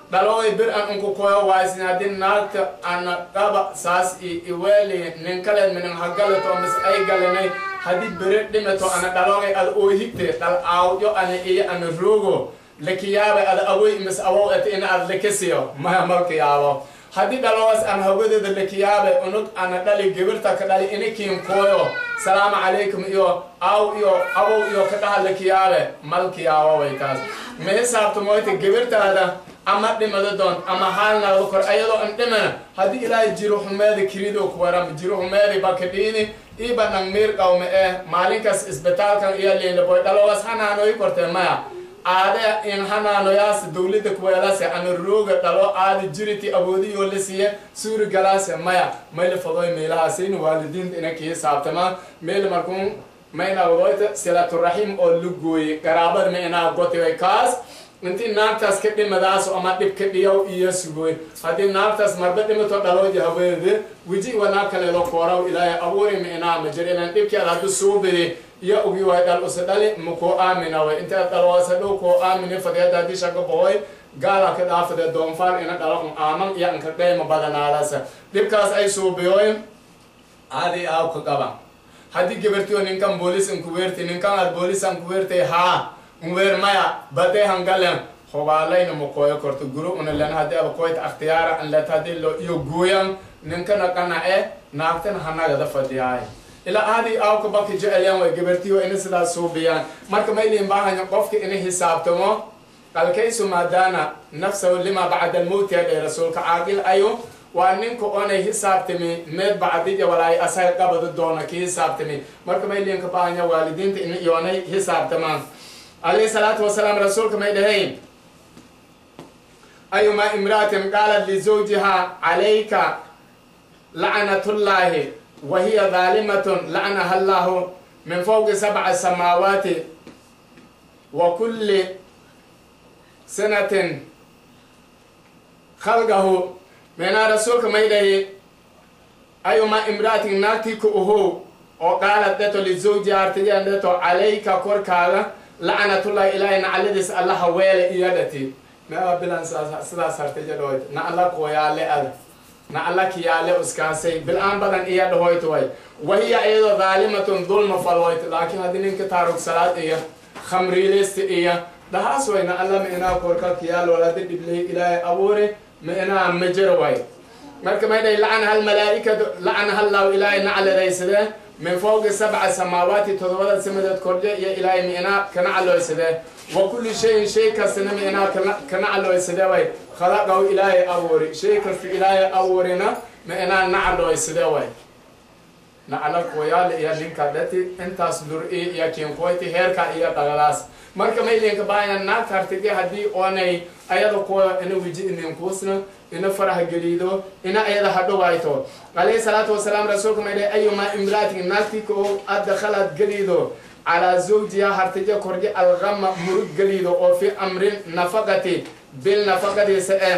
dhaloway bir an unku koyo waysin haddii naagta ana dhaba saas i iweeli nin kaleed minin hagalato mis ay galinay haddii bere dhimato ana dhalogay ada oo higte dhal aawyo ana iyo ana roogo lakiyaaba ada awoy mis awow et ina ad lakasiyo maya malkiyaabo haddii dhalowas aan hawadeeda lakiyaabe unug ana dhali gibirta ka dhali inikiin kooyo salaamu calaykum iyo aw iyo abow iyo ka dhaha lakiyaabe malkiyaabo way taas ma hisaabta moyta gibirtaada ama dhimada doon ama haalnaada kor ayadoo an dhimana haddii ilaahay jiro xumeeda kirido ku waram jiro xumeedi bakadhiini iba nang miir qawme eh maalinkaas isbitaalkan iyo liinlaboy dhalowas hanaanoy kortee maya aade in hanaanoyaas dawladda kuweelase ana rooga dhalo aada jiriti awoodiyoo la siiye suuri galaase maya mayla fadoy meelahaasayna waalidiinta ina kii saabtamaa meel markuun mayna wadoyta silaturaxim oo la gooyey qaraabada ma inaa gotiway kaas intii naagtaas ka dhimadaas ama dhib ka dhiyaw iyo sugoy haddii naagtaas marba dhimato dhalooji haweede weji wanaa kaleelo kooraw ilaahay abuuri ma inaa ma jir ilan dhibkii ad haddu suubidi iyo ugi way dhal usa dhali ma koo aamina way inta dhalwaasa dhow koo aamini fadeeda haddii shaka bohoy gaala ka dhaafade doonfaar ina dhala un aaman iyo anka dhayma badanaadasa dhibkaas ay suubiyoy aadi aaw ka qaba haddii gabartiyo ninkan boolis inkuweerti ninkan aad boolis ankuweertay haa unweer maya badee hangalen hobaalayna ma kooyo korto guru una len haddii aba koyta akhtiyaara an let haddii lo iyo gooyan ninkana qanace naagtana hanagada fadhiyaay ilaa aadi aawka baka jecelyan way gabartiyo ina sidaas suubiyaan marka mayliin baahanya qofka ina hisaabtamo qalkaysu maadaana nafsahu lima bacda almowti hadhay rasuulka caaqil ayo waa ninka onay hisaabtami meed bacdija walaay asaga qabada doona ki hisaabtami marka mayliinka baahanya waalidiinta in iyoonay hisaabtamaan عليه الصلاة والسلام رسولك ما يدهين أيما امرأة قالت لزوجها عليك لعنة الله وهي ظالمة لعنها الله من فوق سبع سماوات وكل سنة خلقه من رسولك ما يدهي أيما امرأة ناتيك أهو وقالت دتو لزوجها ارتجان دتو عليك كوركالا lacnatullahi ilaahay nacladiis allaha weele iyadhati meeba bilan sidaas hartijadhoyd na alla kooyaale ada na alla kiyaale uskaasay bil-aan badan iya dhahoyt way wahiya iyadoo daalimatun dulma falhoyt laakiin haddii ninka taarug salaad iyo khamriileysta iyo dhahaas way na alla ma inaa korka kiyaal walada dhibley ilaahay abuure ma inaa majir way marka may dhahay lacana hal malaa'ikatu lacana hallahu ilaahay nacladaysadee من فوق سبع سماوات تضوات سمدت كرجة يا إلهي مئنا كنا على سده وكل شيء شيء كسنا مئنا كنا على سده وي خلقه إلهي أوري شيء كس إلهي أورينا مئنا نعلى سده وي نعلى كويال يا لينك دتي انت صدر إيه يا كين كويتي هيركا إيه تغلاس marka may linka baaya naag kartigi haddii oonay ayada kuwa ina wiji inin kuusna ina faraha gelido ina ayada hadhowayto alayhi salaatu wasalaam rasuulka may dhahay ayuma imraatin naagtika oo adakhalad gelido calaa zawjiha hartija korji algama murug gelido oo fi amrin nafaqati bil nafaqadiisa eh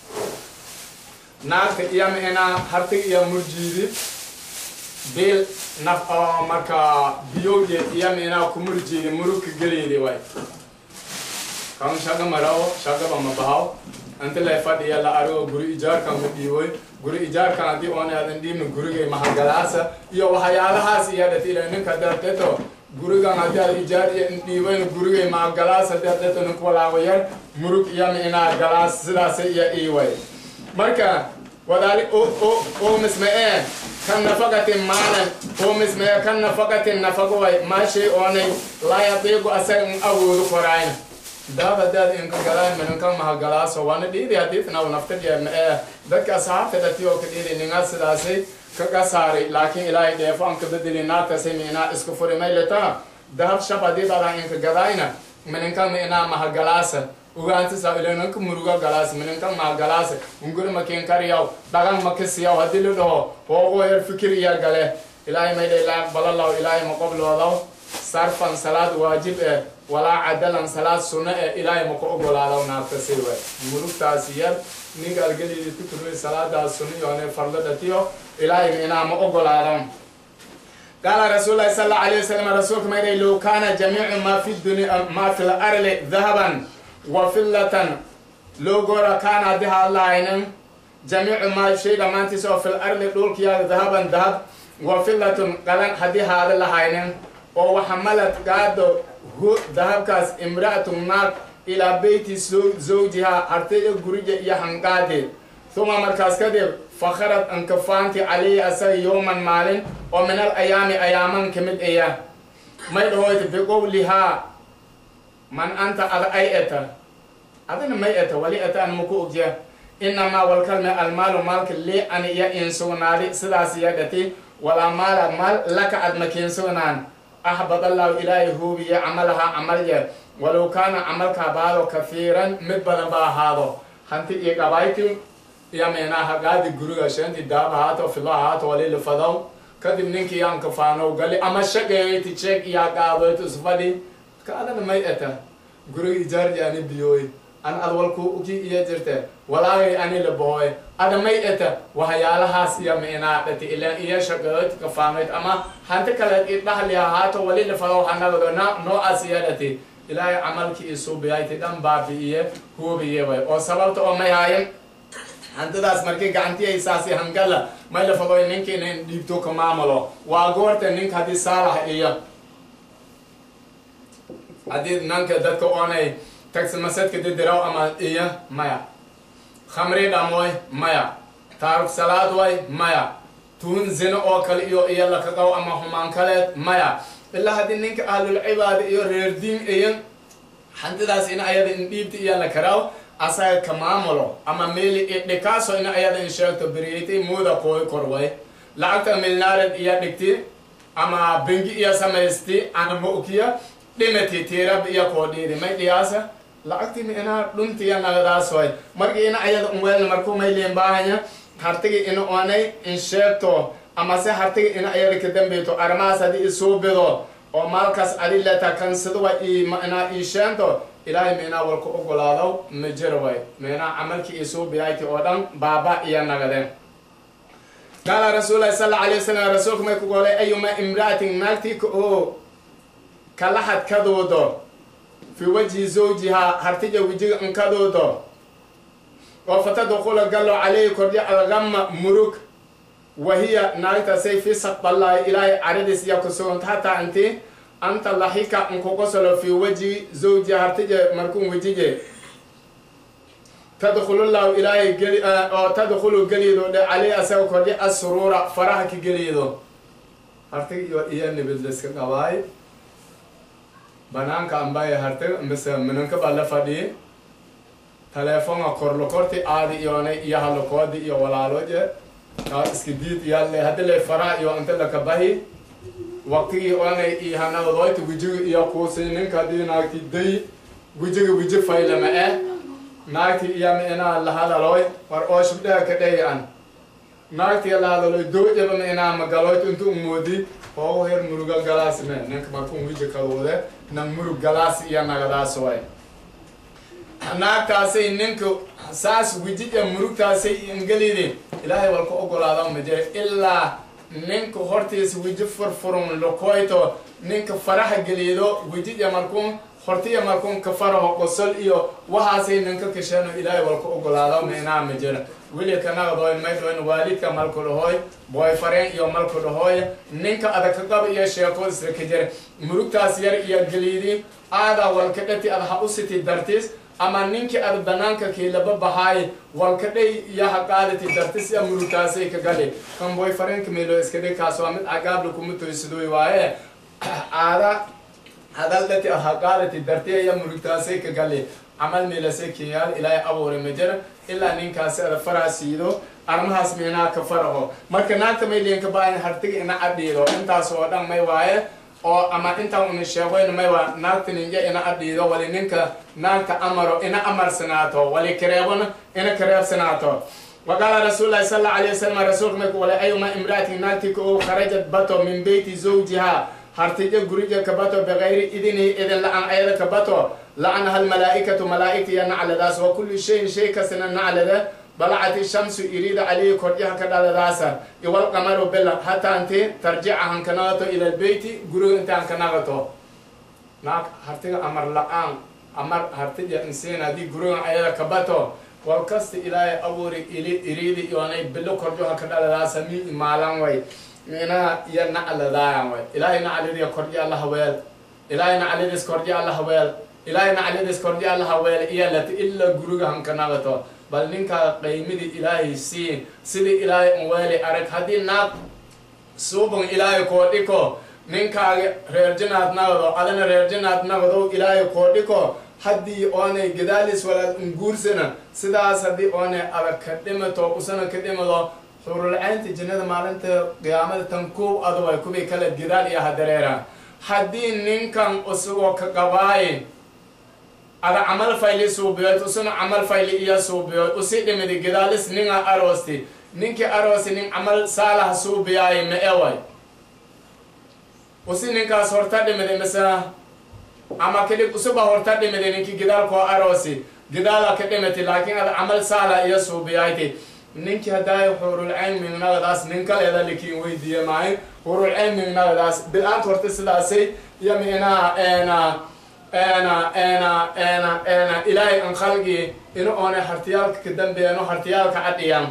naagta iyama ina hartiga iyo murjiidi bil naf oo marka biyowje iyama inaa ku murjiidi murugka geliidi way kan shaga marawo shagaba ma bahaw inta lay fadhiya la arigo guri ijaarkan ma dhiiboy guri ijaarkan haddii oona aadan dhiibna gurigay mahagalaasa iyo waxyaalahaas iyo dhatiila ninka darteto gurigan haddii aad ijaar iyo dhiibayna gurigay mahagalaas haddii adeto ninku walaago yar murug iyama inaa galaas sidaas iyo iiway marka wadaali oo misma'ee kan nafaqatin maalan oo misma'ee kan nafaqatin nafaqo way maashay oonay laa yadiiqu asaga in awoodu koraayna daada daad inka galaan minanka mahagalaaso waana dhiidi hadiitna u naftadya ma'ee dadka asxaabta dhati oo ka dhiidi ninga sidaasay kaga saaray laakiin ilaahay dheefo an ka bedeli naagtasay miinaa isku furi maylata dahab shab hadii badan inka gadaayna minanka miinaa mahagalaasa ugaanta sa ilananka muruga galaas minanka mahagalaasa unguri makin kariyaw dhagan makisiyaw hadii la dhaho hoogo yar fikir iya gale ilaahay maydha ilaa balalaw ilaahay maqobloodaw sarfan salaad waajib eh walaa cadalan salaad sunno eh ilaahay maka ogolaadaw naagtasi we murugtaasi yar ninka algeliidi ku turmay salaadaas sunno yoone fardo dhatiyo ilaahay minaa ma ogolaadaw قال رسول الله صلى الله عليه وسلم رسولك ما لو كان جميع ما في الدنيا ما في الأرض ذهبا وفلة loo goora kaana haddii haa lahaynin jamiicu maa shay dhammaantiis oo fil ardi dhulkiyaada dahaban dahab wa filatun qalan haddii haada lahaynin oo waxamalad gaado hu dahabkaas imra'atun naag ilaa beyti zawjihaa hartayda gurija iyo hanqaadeed uma markaas kadib fakharad ankafaanti calayhi asaga yowman maalin oo min al ayaami ayaaman ka mid aya may dhahoyta biqowlihaa man anta ada ay eta adina may eta wali eta an maku ogya inamaa walkalme almaalu maalka li ani iya in sugnaadi sidaas iya dhati walaa maala maal laka ad makiin sugnaan axbad allahu ilaahay huubiye camalahaa camalye walow kaana camalka baado kafiiran mid badan ba ahaado hanti iyo gabayti iyo meenaha gaadi guriga shanti daab ahaato filo ahaato walili fadow kadib ninkii aan kafaanow gali ama shaqeeyti jeeg iyo qaadoyt isfadhi ka adana may eta guriga ijaarji ani biyooy an ad walku uki iyo jirte walaagay ani labooy ada may eta waxyaalahaas iyo meenaa dhati ilaan iyo shaqeeyoyd kafaanoyd ama hanti kale i dhahli ahaato walili fadow hanagado na noocaas iyo dhati ilaahay camalkii isuubiyayti dhan baabi'iye huubiye way oo sababta oo may haayin hantidaas markii gacantiaysaasi hangala may la fadoy ninka inan dhiibto ka maamulo waa goorta ninka haddii saalax iyo haddii nanka dadka oonay tagsimasadka didiraw ama iyo maya khamri dhamoy maya taaruk salaad way maya tuun zino oo kale iyo iyo lakaqaw ama humaan kaleed maya ilaa haddii ninka ahlulcibaada iyo reer diin iyo hantidaas in ayada in dhiibta iyo la karaaw asaga ka maamulo ama meli idhikaaso in ayada in sheegto beriyeytay muuda kooy korway lacagta milnaared iyo dhigti ama bengi iyo samaysti anama ukiya dhimati tiirab iyo koo dhiidi may dhiyaasa lacagti inaa dhuntiya nagadaasoy markii ina ayada unweel markuu may liin baahanya hartigi ina onay in sheegto ama se hartigi ina ayada ka dambeyto arrimahaas haddii isuubido oo maalkaas adi leta kansiduwa inaa ii sheento ilaahay meenaa walku ogolaado ma jiro way meenaa camalkii isuubiyayti oo dhan baaba iyo nagadeen qaala rasuulahi sal alla alay wasalam rasuulku may ku golay ayuma imra'atin naagtii ka oo kalaxad kaduudo fi wajhi zawjihaa hartija wejiga inkaduudo oo fatadkhula gallo calayhi kordya algama murug wahiya naagtasay fi saqballahi ilaahay caradiis iya ku suganta hataa inti anta laxika nkugosolo fi wajhi zawji hartije markun wejije tadkhulullahu ilaahay geli oo tadkhulu gelido dhe calayhi asaga kordya asruura faraha ka gelido hartig iyo iyo nibidliska qabaay banaanka ambaya hartig mise minanka baa la fadhiyi teleefonga korlokorti aadi iyoonay iyo halokoodi iyo walaaloje iska diid iyaale haddi lay faraha iyo inta lakabahi waqtigii oonay iyo hanadodoyti wejiga iyo kuusi ninka haddii naagti day wejiga weji faylama eh naagti iyo meenaa lahadaloy war oo shubdhaha ka dhey an naagti lahadaloy doojaba meenaa magaloyt inta umoodi oo her muruga galaas me ninka markun weji kaduude nang murug galaas iyo nagadaas way naagtaasay ninka saas wejija murugtaasay ingelidi ilaahay walka ogolaada ma jira ilaa ninka hortiisa weji furfurun lokoyto ninka faraha gelido wejija markuun hortiya markuun ka faraho qosol iyo waxaasay ninka kasheeno ilaahay walka ogolaada meenaa ma jira weli kanagadoy maydhoyn waalidka malku dhahoy boyfareen iyo malku dhahoy ninka adakaqaba iyo sheekood isla ka jira murugtaas yar iyo gelidi aadaa walka dhati ad ha usiti dartis ama ninkii ad banaanka kiilaba bahaay walkadhay iyo haqaadati dartis ya murugtaasay ka gali kan boyfareenka meelo iska dhig kaas waa mid agaabla kuma toysadoy waaye aada hadal dhati ad haqaadati dartiya iyo murugtaasay ka gali camal meelasay kenyaal ilaahay abuuray ma jira ilaa ninkaasi ada faraha siido arrimahaas meenaa ka faraho marka naagta may liinka baahan hartiga ina adhiido intaas oo dhan may waaye oo ama intaan una sheegoyn may waa naagta ninja ina adhiido wali ninka naagta amaro ina amarsanaato wali kareebona ina kareebsanaato وقال رسول الله صلى الله عليه وسلم رسول ما يقول أيما امرأة ناتك أو خرجت بطو من بيت زوجها هرتجا جريجا كبتو بغير إذنه إذن لعن أيضا كبتو لعنها الملائكة ملائكة ينعل داس وكل شيء شيء كسنا نعل ده بلعت الشمس يريد عليه كرجها كذا داسا يوال قمر بلا حتى أنت ترجع عن كناغتو إلى البيت جرو أنت عن كناغتو ناك هرتجا أمر لعن amar hartija insiin haddii gurigan ayada kabato wal kasta ilaahay abuuri ili iriidi iyoonay bilo korjoha ka dhaladaasa mi imaalan way minaha iyo nacladaayan way ilaahay nacladiya korji alla haweel ilaahay nacladis korji alla haweel ilaahay nacladis korji alla haweel iyo lati ila guriga hankanagato bal ninkaa qaymidii ilaahay siin sidii ilaahay unweeli arag haddii naag suubun ilaahay koo dhiko ninkaaga reer jinaad nagado adana reer jinaad nagado ilaahay koo dhiko haddii oonay gadaalis walaad unguursana sidaas haddii oonay adag ka dhimato usana ka dhimado xurulcaynta jannada maalinta qiyaamada tan kuub aduway kubii kale gadaal iyo hadareera haddii ninkan isagoo ka qabaaye ada camal fayli suubiyoyd usuna camal fayli iyo suubiyoyd usi dhimidi gadaalis ninga aroosti ninkii aroosti nin camal saalaha suubiyaaye ma eway usi ninkaas horta dhimidi masala ama kadib usuba horta dhimidi ninkii gidaalkoo aroosi gidaala ka dhimati laakiin ada camal saala iyo suubiyayti ninkii haddaay hurulcayn mignagadaas nin kaleeda likiin weydiiye maayo hurulcayn mignagadaas bil-aanta horta sidaasay iyo minaa ena ena ena ena ena ilaahay an khalgii inu oonay hartiyaalka ka dambeeyano hartiyaalka cadhiyan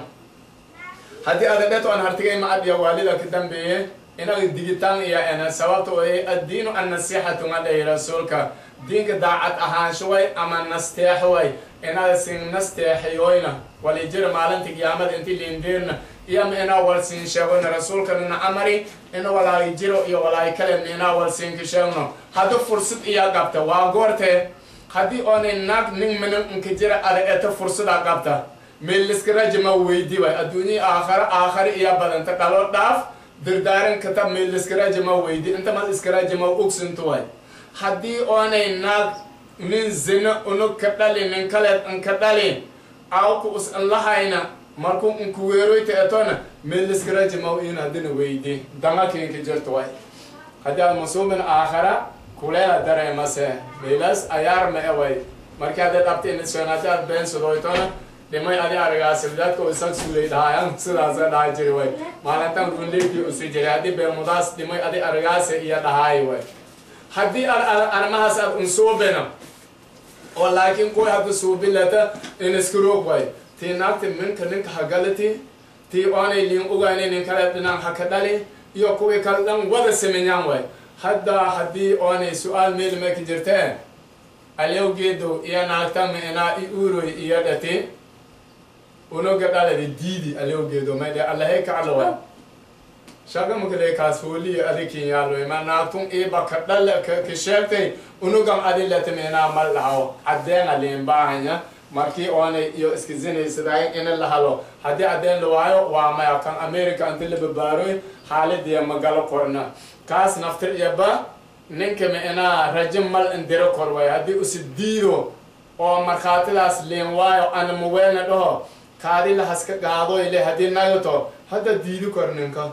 haddii ada dhet oon hartigay ma adhiya waalida ka dambeeye inaga digitaan iyo ena sababta way addiinu annasiixatu nga dhahi rasuulka diinka daacad ahaanshuway ama nasteexway inaada sin nasteexiyoyna walijira maalinta qiyaamada inti liindiirna iyo ma inaa wal siin sheegona rasuulkanina amari ina walaahi jiro iyo walaahi kale ma inaa wal siinka sheegno haddii fursad iya qabta waa goortee haddii oonay naag nin minan inka jira ada eta fursada qabta meeliskaraja weydi way adduunya aakhare aakhare iya badanta dhalo dhaaf dirdaaran kata meeliskaraja ma weydi inta mal iskaraja ma ogsintu way haddii oonay naag nin zina unug ka dhali nin kaleed inka dhali awku us inlahayna markuu inku weeroyta etona meeliskaraja ma in haddina weydi danga kinka jirto way haddii aad masuubin aakhara kuleela dareemase meelas ayaar ma eway markii hadday dhabta iniseen haddii aad been sudoytona dhimay adi aragaasi dadka isag sulay dhahaayan sidaasa dhaha jiri way maalintan runleegii usi jiray haddii beemudaas dhimay adi aragaasi iyo dhahaayi way haddii ad arrimahaas aad unsuubina oo laakiin kuwa hadda suubilata iniskiroog way tii naagti minka ninka hagalati tii oonay liin ugayni nin kale dhinan haka dhali iyo kuwii kale dhan wada saminyaan way hadda haddii oonay su-aal meelmaki jirteen alyowgeedo iyo naagta minaa i uroy iyo dhati unoga dhaladi diidi alyowgeedo maydhe allahay kaclawa shaga makale kaas hooliyo adikin yaaloy ma naagtun iba ka dhal ka sheegtay unugam adi latimina mal dhaho caddeena liin baahanya markii oonay iyo iska zinaysaday ina la halo haddii caddeen la waayo waa maya kan america inti la babaaroy xaaladiya magalo korna kaas naftir iyaba ninka minaa rajim mal indiro kor way haddii usi diido oo markhaatidaas liin waayo ana muweelna dhaho kaadi lahaska gaadoy le haddii nagato hadda diidi kor ninka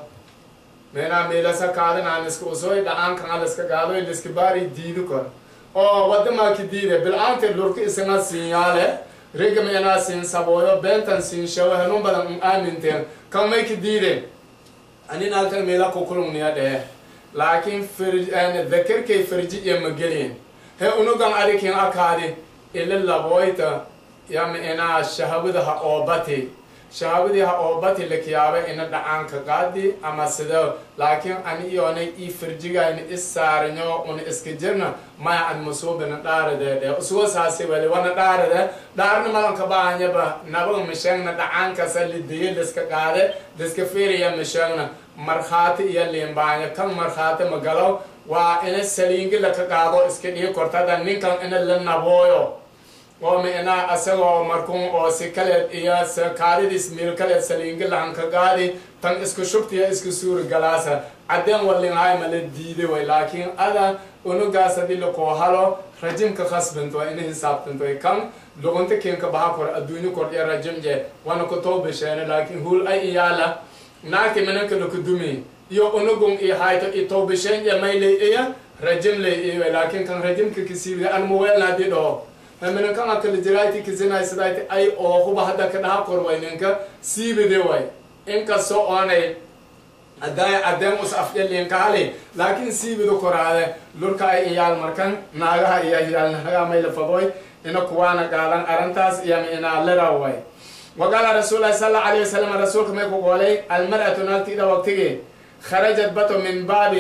meenaa meelasa kaadinaan iska usoy dhacaankan liska gaadoy liska baari diidi kor oo wadamaaki diide bil-aanta lurka isna siinyaale riga meenaa siin sabooyo beentan siin shawo hanun badan un aaminteen kan mayki diide ani naagtan meela kukulungniya dhehe laakiin dakarkay firji iyo magelin he unugan arikin akaadi ila laboyta yama inaa shahabadaha oobati shahabadii ha oobati lakiyaaba ina dhacaanka qaadi ama sido laakiin ani iyoonay ii firjigayna is saaranyo una iska jirna maya an masuubina dhaaradeedhe usugo saasi wali wana dhaarade dhaarna malanka baahanyaba nabaga misheegna dhacaankasa lidiye liska qaade liska fiiriya misheegna markhaati iyo liimbaanya kan markhaati magalow waa ina saliingi laka qaado iska dhigi kortada ninkan ina la nabooyo oo micnaa asagoo markuun oo si kaleed iyo kaadidis miil kaleed saliingi lahanka qaadi tan isku shubtiya isku suuri galaasa caddeen walinhaay ma la diiday way laakiin ada unugaas haddii lakoo halo rajimka khasbinto ina hisaabtanto kan luqunta keenka baha kor adduunyo kor iyo rajimje wana ku towbisheene laakiin huul ay iyaala naagti minanka lakudumi iyo unugun i hayto i towbisheenje maylay iya rajim lay iwe laakiin kan rajimka kisiibiga an muweelna haddii dhaho minankan akala jirayti kisinaysidayti ay oohuba hadda ka dhaha kor way ninka siibide way inkastoo oonay haddaay addeen us afjaliinkaali laakiin siibidu koraade lurka ay iyaal markan naagaha iyo iyaal naagaha mayla fadoy ina kuwaana gaadan arrintaas iyo inaa liraway وقال رسول الله صلى الله عليه وسلم رسولك ما يقول المرأة نالت إذا وقتها خرجت بطو من باب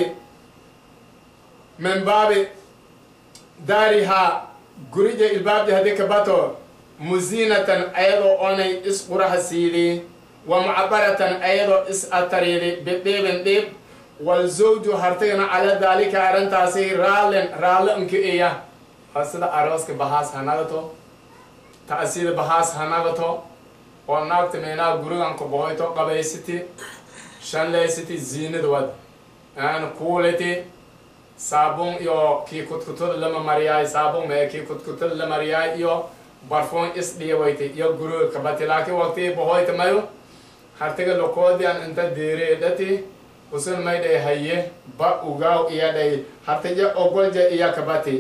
من باب دارها قريج الباب دي هذيك بطو مزينة أيضا أني إسقرها سيدي ومعبرة أيضا إس أتريدي بطيب ديب والزوج هرتين على ذلك أرنتاسي رال رال انك إياه هسدا أروسك بحاس هنغتو تأثير بحاس هنغتو oo naagta meenaa gurigan ku bohoyto qabaysiti shanlaysiti ziinad wad aan kuuliti saabun iyo kii kudkutud lama mariyaay saabun mee kii kudkutud la mariyaay iyo barfuun is dhiibayti iyo guriga kabati laakiin waqtii bohoyta mayo hartiga lokoodian inta diireedhati usun maydhay haye ba ugaaw iyadhay hartija ogolja iya kabati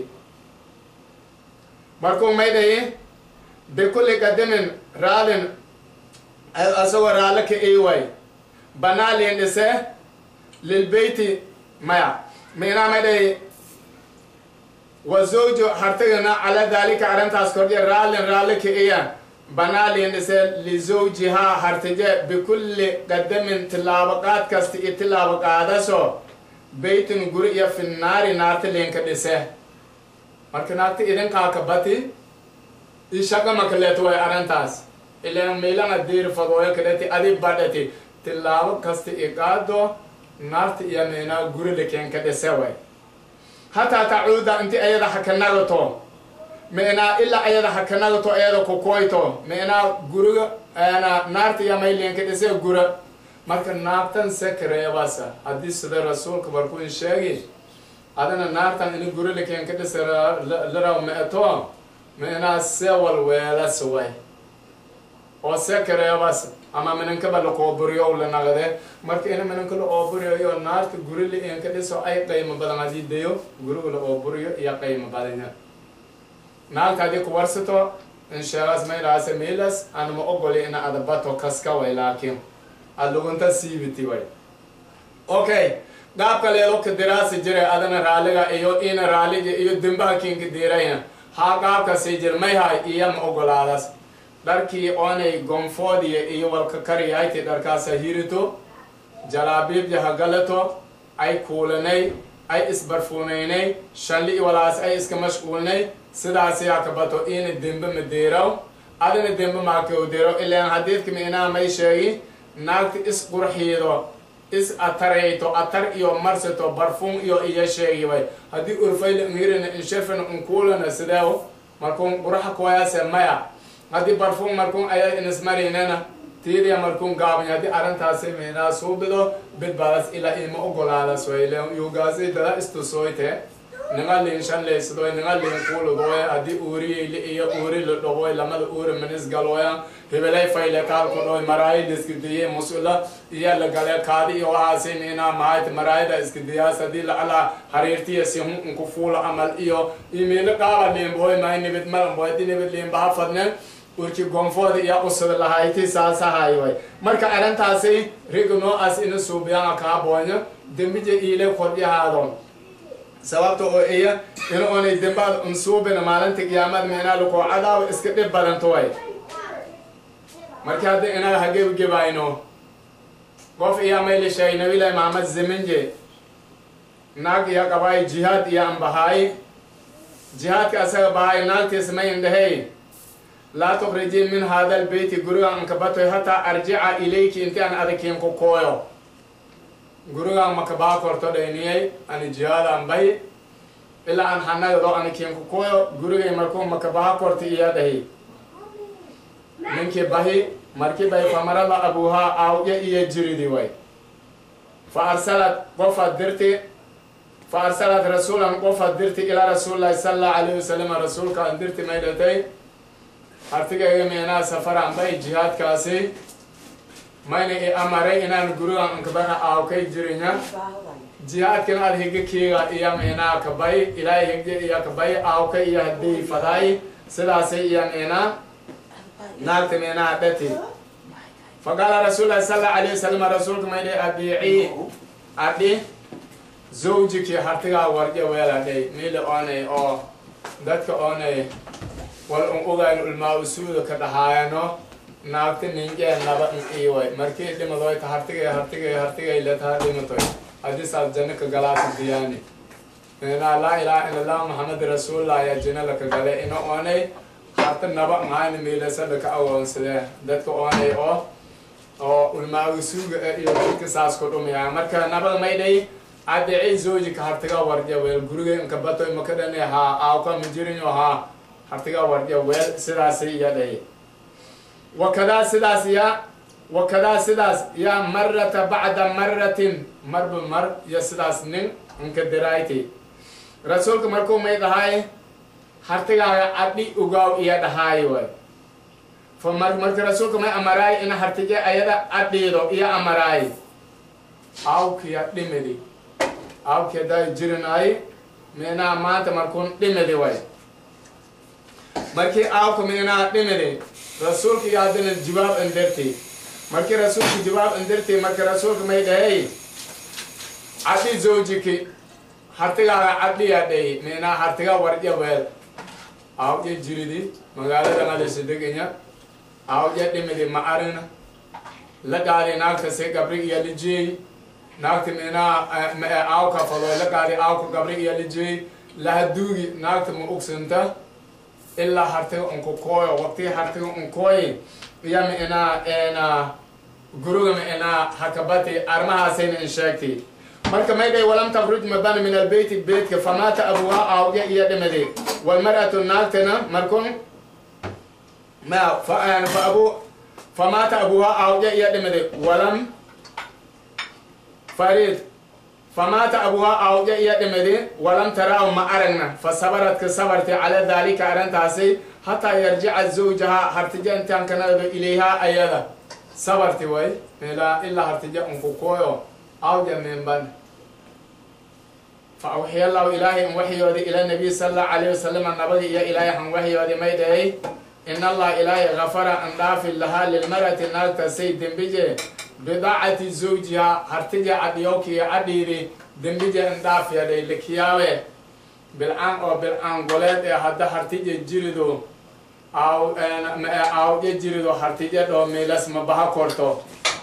markuu maydhay bikulli qadamin raalin asagoo raalle ka iiway banaalin dhise lilbeyti maya minaa maydhay wa zawju hartigana cala daalika arrintaas kordhiya raallin raalle ka iya banaalin dhise lizawjihaa hartije bikulli qadamin tilaabo qaad kasta iyo tilaabo qaadaso beytin guri iyo finnaari naarta linka dhise marka naagta idinkaa ka bati ishaqa makaleeto way arrintaas ilan meelana diir fadooyo kadhati adi badhati tilaabo kasta iqaado naarta iyo meenaa guri likeen ka dhise way hataa tacuuda inti ayada hakanagato meenaa ilaa ayada hakanagato ayada kukoyto meenaa guriga naarta iyo mayleen ka dhise gura marka naartan sekreebasa haddii sida rasuulka markuu sheegi adana naartan ini guri likeen ka dhise laraw meeto meenaa sewal weelas way oo sekareebas ama minankaba la qooburiyo la nagade marka ina minanka la ooburiyo naarta guri la inka dhiso ay qaymo badan hadii dayo guriga la ooburiyo iyo qaymo badanya naagta hadii ku warsato insheegas maylaase miilas anama ogoli ina adabato kaska way laakiin alugunta siibiti way okay qaabka leedo ka diraasi jiray adana raaliga iyo ina raaliga iyo dimbaha kiinka diirayna haa qaabka sii jir mayhay iyo ma ogolaadas dharkii oonay gonfoodiya iyo walka kariyayti dharkaasa hirito jalaabiibja hagalato ay kuulanay ay isbarfuunaynay shalli walaas ay iska mashquulnay sidaasi hakabato ina dembe ma deeraw adina dembe maakau deeraw ilaan hadiidka miinaa may sheegi naagta is qurxiido is atarayto atar iyo marsato barfuun iyo iyo sheegi way haddii urfayla ngirina inshefina unkuulana sideew markuun quraxa kuwayaase maya haddii barfuun markuun aya inismarinana tiidiya markuun gaabany haddii arrintaasi miinaa suubido bidbaadas ilaa ima ogolaadas wayle yugaasi dada istusoyte ninga liin shanlaysadoy ninga liin kuuludoy haddii uuriyayli iyo uuri la dhoboy lamada uuri minis galoya hebelay fayle kaalku dhoy maraayi liskidiye musula iyo la gale kaadi iyo waxaasi miinaa mahayt maraayida iskidiyaas haddii lacala hariirtiya si hun unku fuula amal iyo imiilo qaaba liinboy mahay nibid malanboy haddii nibid liinbaha fadnen urki gonfooda iyo usada lahayti saasahay way marka arrintaasi riga noocaas ina suubiyaan kaa boonyo dembija iile kordhihaado sababta oo iya in oonay dembaad unsuubina maalinta qiyaamad meenaa lakoo cadaawo iska dhib badanto way marka hadda inaga hagebgebayno qof iya mayla sheegay nabilahi maxamed zeminje naag iyo qabaay jihaad iyo anbahaay jihaadka asaga bahaay naagtiis mayn dhahey laa tukrijii min hada albeyti gurigan ankabatoy hataa arjica ilayki inti an adakiin ku kooyo gurigan makabaa korto dhayniyay ani jihaad an bahi ilaa an hanagdo anikiin ku kooyo gurigay markuu makabaha korti iya dhahi ninkii bahi markii bay famarada abuhaa aawya iyo jiridi way fa arsalat qofaad dirti fa arsalat rasuulan qofaad dirti ilaa rasuulillahi sala allahu alayhi wasalam rasuulka an dirti may dhatay hartigayga meenaa safaraan bay jihaadkaasi mayna i amaray inaan gurigan ankabana aawkay jirinya jihaadkan ad higa kiiga iyo meenaa kabay ilaahay higja iyo kabay aawka iyo hadii fadaay sidaasi iyo meenaa naagta meenaa dhati faqaala rasuulahi sal allahu alayhi wasalam rasuulka maydhay abiicii adhi zawjiki hartigaa warje weeladhay miile oonay oo dadka oonay wal un ogayn ulmaa usuuda ka dhahaayano naagta ninjee naba in iiway markii dhimadoyta hartigay hartigay hartigay letaha dhimatoy haddii saas janno ka galaata diyaani inaa laa ilaaha ila allah maxamed rasuulillah ayaa janno laka gale ina oonay harta naba mahayna miilasada ka awoonsadee dadka oonay oo oo ulmaa usuuga iyo dadka saas ku dhumaya marka nabada maydhay adicii zoojika hartiga warja weel guriga inka batoy makadhani haa aawka majirinyo haa hartiga warja weel sidaasi iyadhay wakadaa sidaas ya wakadaa sidaas ya marata bacda maratin marba mar iyo sidaas nin inka dirayti rasuulka markuu may dhahay hartigaaga adhi ugaaw iyo dhahaay way fa mar marka rasuulka may amaraay ina hartige ayada adhiido iyo amaraay awkiya dhimidi awkiya day jirinaay minaa maanta markuun dhimidi way markii aawka minaa dhimidi rasuulka iyo haddana jawaab indirti markii rasuulka jawaab indirti marka rasuulka may dhahay cadhi zawjiki hartigaaga cadhiya dhayi minaa hartiga warja weel aawja jiridi magaalada ngalisa deganya aawja dhimidi ma arina la gaadi naagta se gabri iyo lijeey naagta minaa aawka falo la gaadi aawka gabri iyo lijeey lahaduugi naagta ma ugsinta ilaa hartiga unku kooyo waqtii hartiga unkooyi iyo minaa ena guruga minaa hakabati armahaasayna in sheegtay marka may dhay walam takruj mabana min albeyti beytka famaata abuha aawge iyo dhimadi walmar'atu naagtana markun ma fa fa abu famaata abuha aawge iyo dhimadi walam farid famaata abuha aawge iyo dhimadi walam taraahu ma aragna fa sabaradka sabarti cala daalika arrintaasi hataa yarjica zawjaha hartija intaan kanado ilayha ayada sabarti way ilaa ilaa hartija unku kooyo awja minban فأوحي الله إلهي أن وحيودي إلى النبي صلى الله عليه وسلم النبي إيا إلهي أن وحيودي ميدهي إن الله إلهي غفر أن دافي لها للمرأة النار تسيد دنبجي بضاعة زوجها هرتجي عديوكي عديري دنبجي أن دافي يدي لكياوي بالآن أو بالآن قولت هذا هرتجي جيردو أو أو جيردو هرتجي دو ميلس مبها كورتو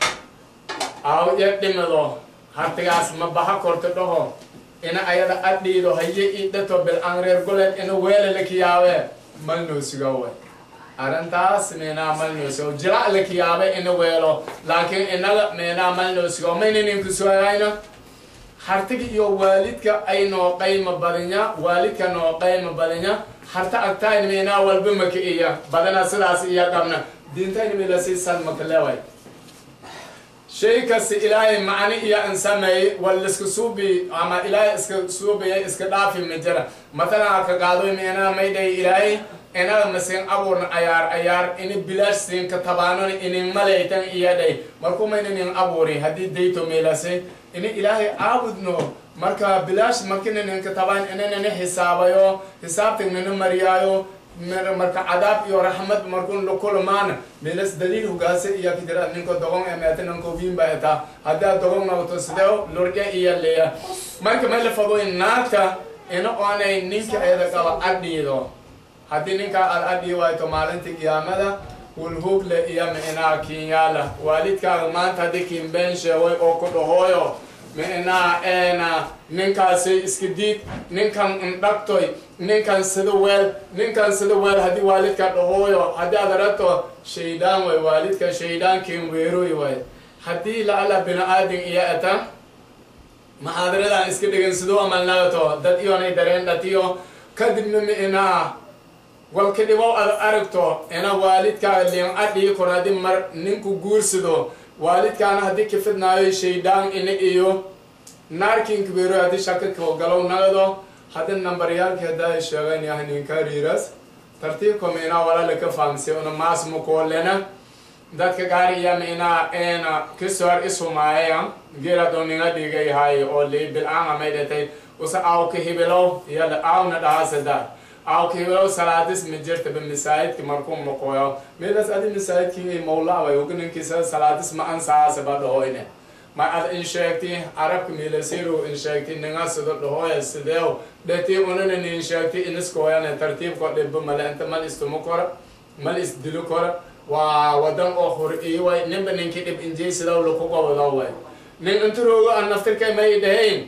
أو يقدمدو هرتجاس مبها كورتو دو ina ayada adhiido haye idhato bil-aan reer goleed ina weela lakiyaabe mal noo sugawe arrintaas meenaa mal noo sugo jirac lakiyaabe ina weelo laakiin inaga meenaa mal noo sugo mayna ninku sugayayno hartiga iyo waalidka ay noo qayma badanya waalidka noo qayma badanya harta agtayn meenaa walba maka iya badana sidaas iya qabna diintayna milasi san makaleway shay kasta ilaahay macni iyo an sameeyey wal iska suubi ama ilaahay iska suubiya iska dhaafi ma jira matalan ka qaadoy meena maydhay ilaahay inaga masin abuurna ayaar ayaar ini bilaash siin ka tabaanon inin malaytan iyadhay markuu mayna nin abuuri haddii dayto meelase ini ilaahay aabudno marka bilaash markina ninka tabaan inanana xisaabayo xisaabtan nana mariyaayo marka cadaab iyo raxmad markun lakulmaana meelas daliil hugaase iyo kidira ninko dogon emeete ninko wiinba eta haddaa dogon nawto sidee lurje iyo leya marka mala fagoy naagta ina oonay ninka eeda qaba adhiido haddii ninkaa aad adhii wayto maalinta qiyaamada hulhugle iyo micnaa kinyaala waalidkaaga maanta haddii kiinbeen sheeway oo ku dhahooyo micnaa eena ninkaasi iska diid ninkan indhagtoy ninkan sida weel ninkan sida weel haddii waalidka dhahooyo haddii aad aragto shaydaan way waalidka shayddaankiin weeroy way haddii laala bini aadin iyo eta maxaadaradan iska dhigan siduu amalnagato dad iyonay dareen dhatiyo kadibna micnaa walka dhibow ad aragto ina waalidkaaga liin adhii kor haddii mar ninku guursado waalidkaana haddii ka fidnaayo shaydaan ina iyo naarkiinka beero haddii shaka galow nagado haddii nambaryaalkii haddaa sheegan yahay ninka riiras tartiibka miinaa walala ka fahamsay una maas mukoolena dadka gaari iya miinaa eena kisoor isumaaya geeladoo ninga dhigay hay oo lii bil-aama may dhatay usa aawka hibilow iyada aawna dhahaasada awkiilow salaadis ma jirtaba masaajidki markuu maqoyo midas adi masaajidkii mawlaabay uganinkiisa salaadis ma ansaasaba dhahoyne ma ad in sheegti arabka milasiru in sheegti ninga sido dhahoya sideew dheti unanan in sheegti iniskoyane tartiibko dhibba male inta mal istumo kora mal isdilo kora waa wadan oo hor iiway ninba ninki dhib injeysidaw laku qabadaway nin inturoogo an naftirkay may dhahayn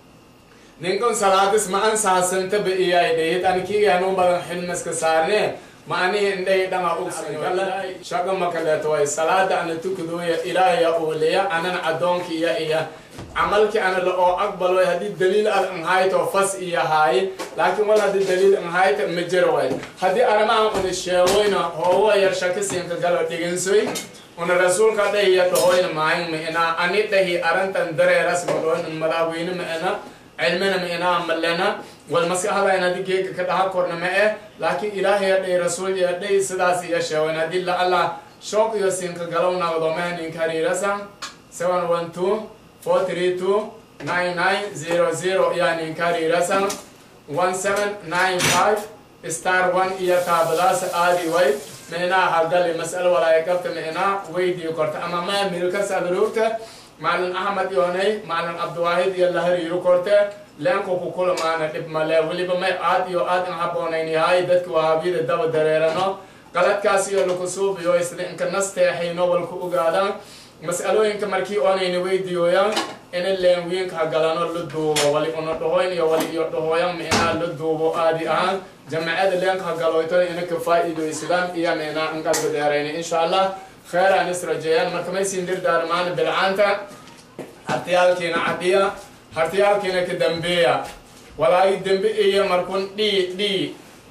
ninkan salaadis ma ansaasantaba iyay dhahid anikiga hanuun badan xilmaska saarne ma anihi indhahi dhanga ugsangala shaqa makaleeto way salaada ana tukadooya ilaahaya uuliya anan addoonka iya iya camalki ana la oo aqbalo haddii daliil ad anhayto fas iya haaye laakiin wal haddii daliil anhayta ma jiro way haddii aramahan una sheegoyna hoowa yar shaka siinka galo dhigansoy una rasuulka dhahiya dhahoyna maayin ma ina ani dhahi arintan dareeras ma dhahoyn madaaweyne ma ina cilmina ma inaa malena wal maskaxda in haddii geega ka dhaha korna ma eh laakiin ilaahay hadhay rasuul iyo hadhay sidaas iyo sheewen haddii la allah shooq iyo siinka galow naqdo mahaninka hariirasa seven one two four three two nine nine zero zero iya ninka hariirasa one seven nine five star one iyo taabadaas aadi way ma inaa hagali mas'alo walaaya qabta ma inaa weydii korta ama ma milkas adruugta macalin axmed yoonay macalin cabdiwaahid iyo la hariiro korte leenku ku kulamaana dhib male weliba may aad iyo aad in haboonayn yahay dadka wahaabiyada daba dareerano qaladkaas iyo laku suubiyo isla inka nasteexayno walku ogaadaan mas'alooyinka markii oonayna weydiiyoyaan ina leenwiinka hagalano la duubo wali una dhahoyn iyo wali iyo dhahooyan micnaa la duubo aadi ahaan jamacada leenka hagaloyto ina ka faa'iidaysadaan iyo micnaa in qalbi dheerayna insha allah خير أن يسرجيان مركمي سندر دارمان بالعانتا هرتيالكينا عديا هرتيالكينا كدنبيا ولا يدنبي إيا مركون دي دي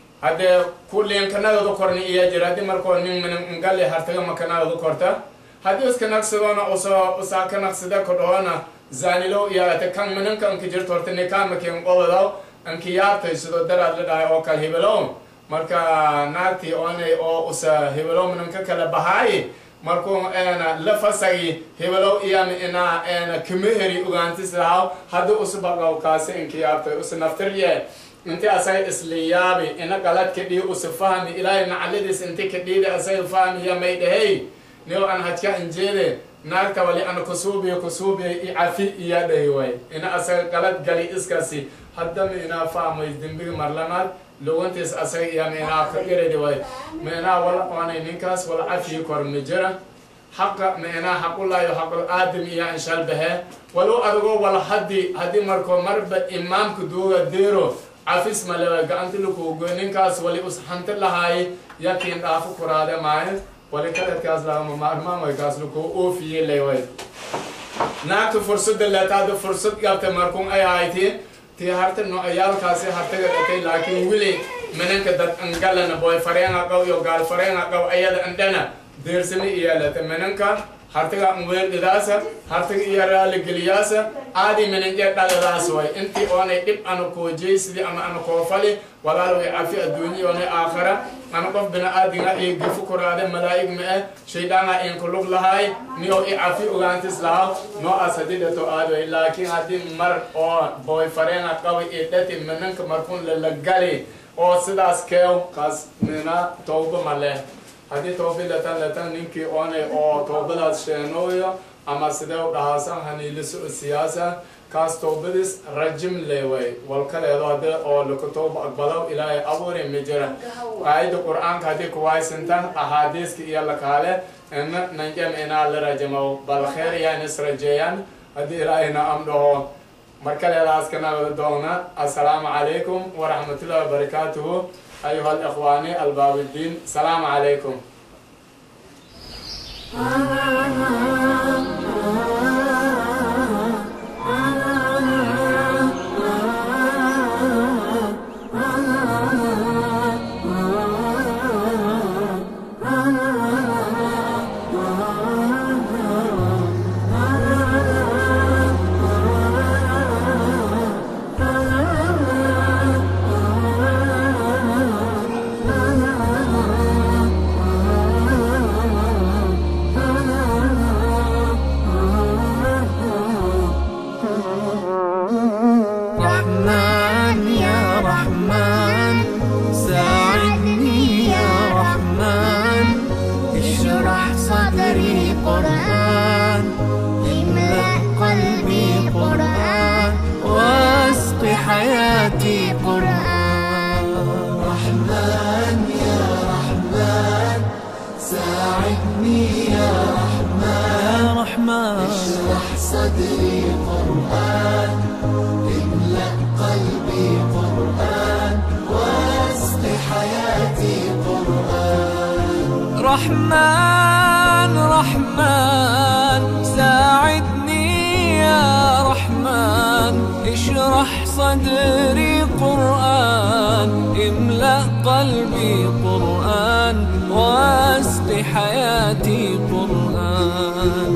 هذا كل يوم كنا ذكرني إيا جرادي مركون نين من مقال هرتيا ما كنا ذكرتا هذا بس كنا كسبنا أسا أسا كنا كسدا كدوانا زانيلو إيا تكان منن كان كجر تورتني كان مكين قولداو أنك يارتو يسدو دراد لداي أوكال هبلون marka naagtii oonay oo usa hebelo minanka kala bahaay markuu eena la fasagi hebelo iyama inaa eena kameheri ogaantis lahaw haddi usbaqaw kaasi inkiyaabtay usa naftirye inti asay isliyaabi ina qalad kadhii usa fahmi ilaahay nacaladiis inti kadhiidi asay fahmiya may dhahey niyo an hajka injeede naagta wali ana kusuubiya kusuubiya i cafi iya dhahi way ina asay qalad gali iskasi haddama inaa fahmay dembiga marlamaad lugantiis asaga iyo meenaa ka iradi way meenaa wala oonay ninkaas wala cafii kor ma jira xaqa meenaa xaqulaayo xaqul aadam iyo anshal bahe walow adagoo wala haddi haddii markoo marba imaamka duuga deero cafis malewa gacanti lakuugo ninkaas wali us hanti lahaay yakiin dhaafo kuraade maayo wali kaladkaas lagama maarmaan way kaas lakuu oofiye leyway naagta fursada leetaada fursad qabta markuun ay haytiin tii harta noocayaalkaasi hartaga dhatay laakiin weli minanka dad angalana boy fareenga qaw iyo gaal fareenga qaw ayada andhana deersani iyaalata minanka hartaga anweerdhidaasa hartaga iyo raaligeliyaasa aadi minanje dhaladaas way intii oonay dhib ana koojey sidii ama ana koofali walaal way cafi adduunye oonay aakhara ana qof bina-aadinga iyo gafu kuraade malaa'ig ma eh shayddaanga inku lug lahaay niyo i cafi ogaantis lahaa noocaas haddii dhato aadoy laakiin haddii mar oo boy fareenga qabi iyo dhati minanka markuun lalagali oo sidaas keew kaas mina towba ma leh haddii toobi latan latan ninkii oonay oo toobadaas sheenooyo ama sidee u dhahaasan haniiliso siyaasa kaas toobadis rajim leeway walkaleedo hadde oo laka tooba aqbalow ilaahay abuuri ma jira aayadda qur-aanka haddii kuwaaysantan axaadiiska iyo lakaale ina nanjam inaa la rajamo bal kheer yaan is rajeeyaan haddii ilaahayna am dhaho markaleedaas kana wada doona assalaamu calaykum waraxmatullahi wabarakaatuhu أيها الإخوان الباب الدين السلام عليكم Ah قرآن املأ قلبي قرآن واسق حياتي قرآن رحمن يا رحمن ساعدني يا رحمن يا رحمن اشرح صدري قرآن املأ قلبي قرآن واسق حياتي قرآن رحمن رحمن ساعدني يا رحمن اشرح صدري قرآن املأ قلبي قرآن واسق حياتي قرآن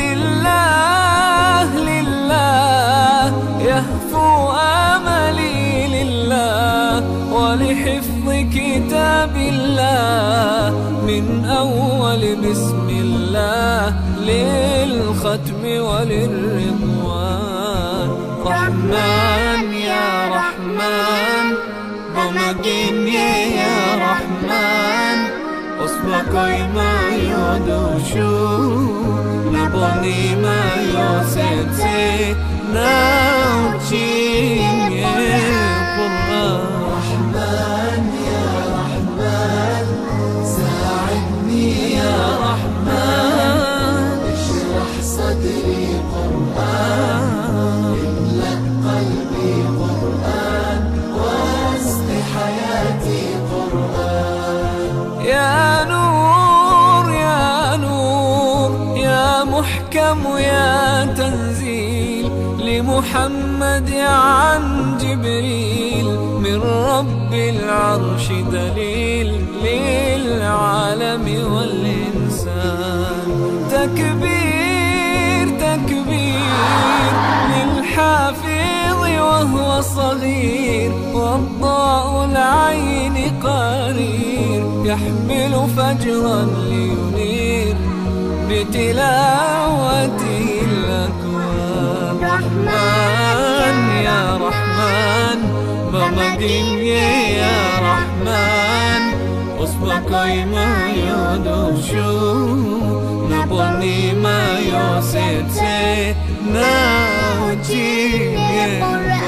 لله لله يهفو املي لله ولحفظ كتاب الله من اول بسم الله للختم وللرضوان رحمن يا رحمن بمجيني يا رحمن أصبحك ما يدوشو نبني ما يوسيتي ناوتشي قرآن رحمن يا رحمن ساعدني يا رحمن اشرح صدري قرآن املأ قلبي قرآن واسق حياتي قرآن يا نور يا نور يا محكم يا تنزيل لمحمد عن جبريل من رب العرش دليل للعالم والإنسان تكبير تكبير للحافظ وهو صغير والضاء العين قرير يحمل فجرا لينير بتلاوته الأكوان رحمن يا رحمن بمجيني يا رحمن أصبحك ما يدوشو نبني ما يوسيتي ناوتي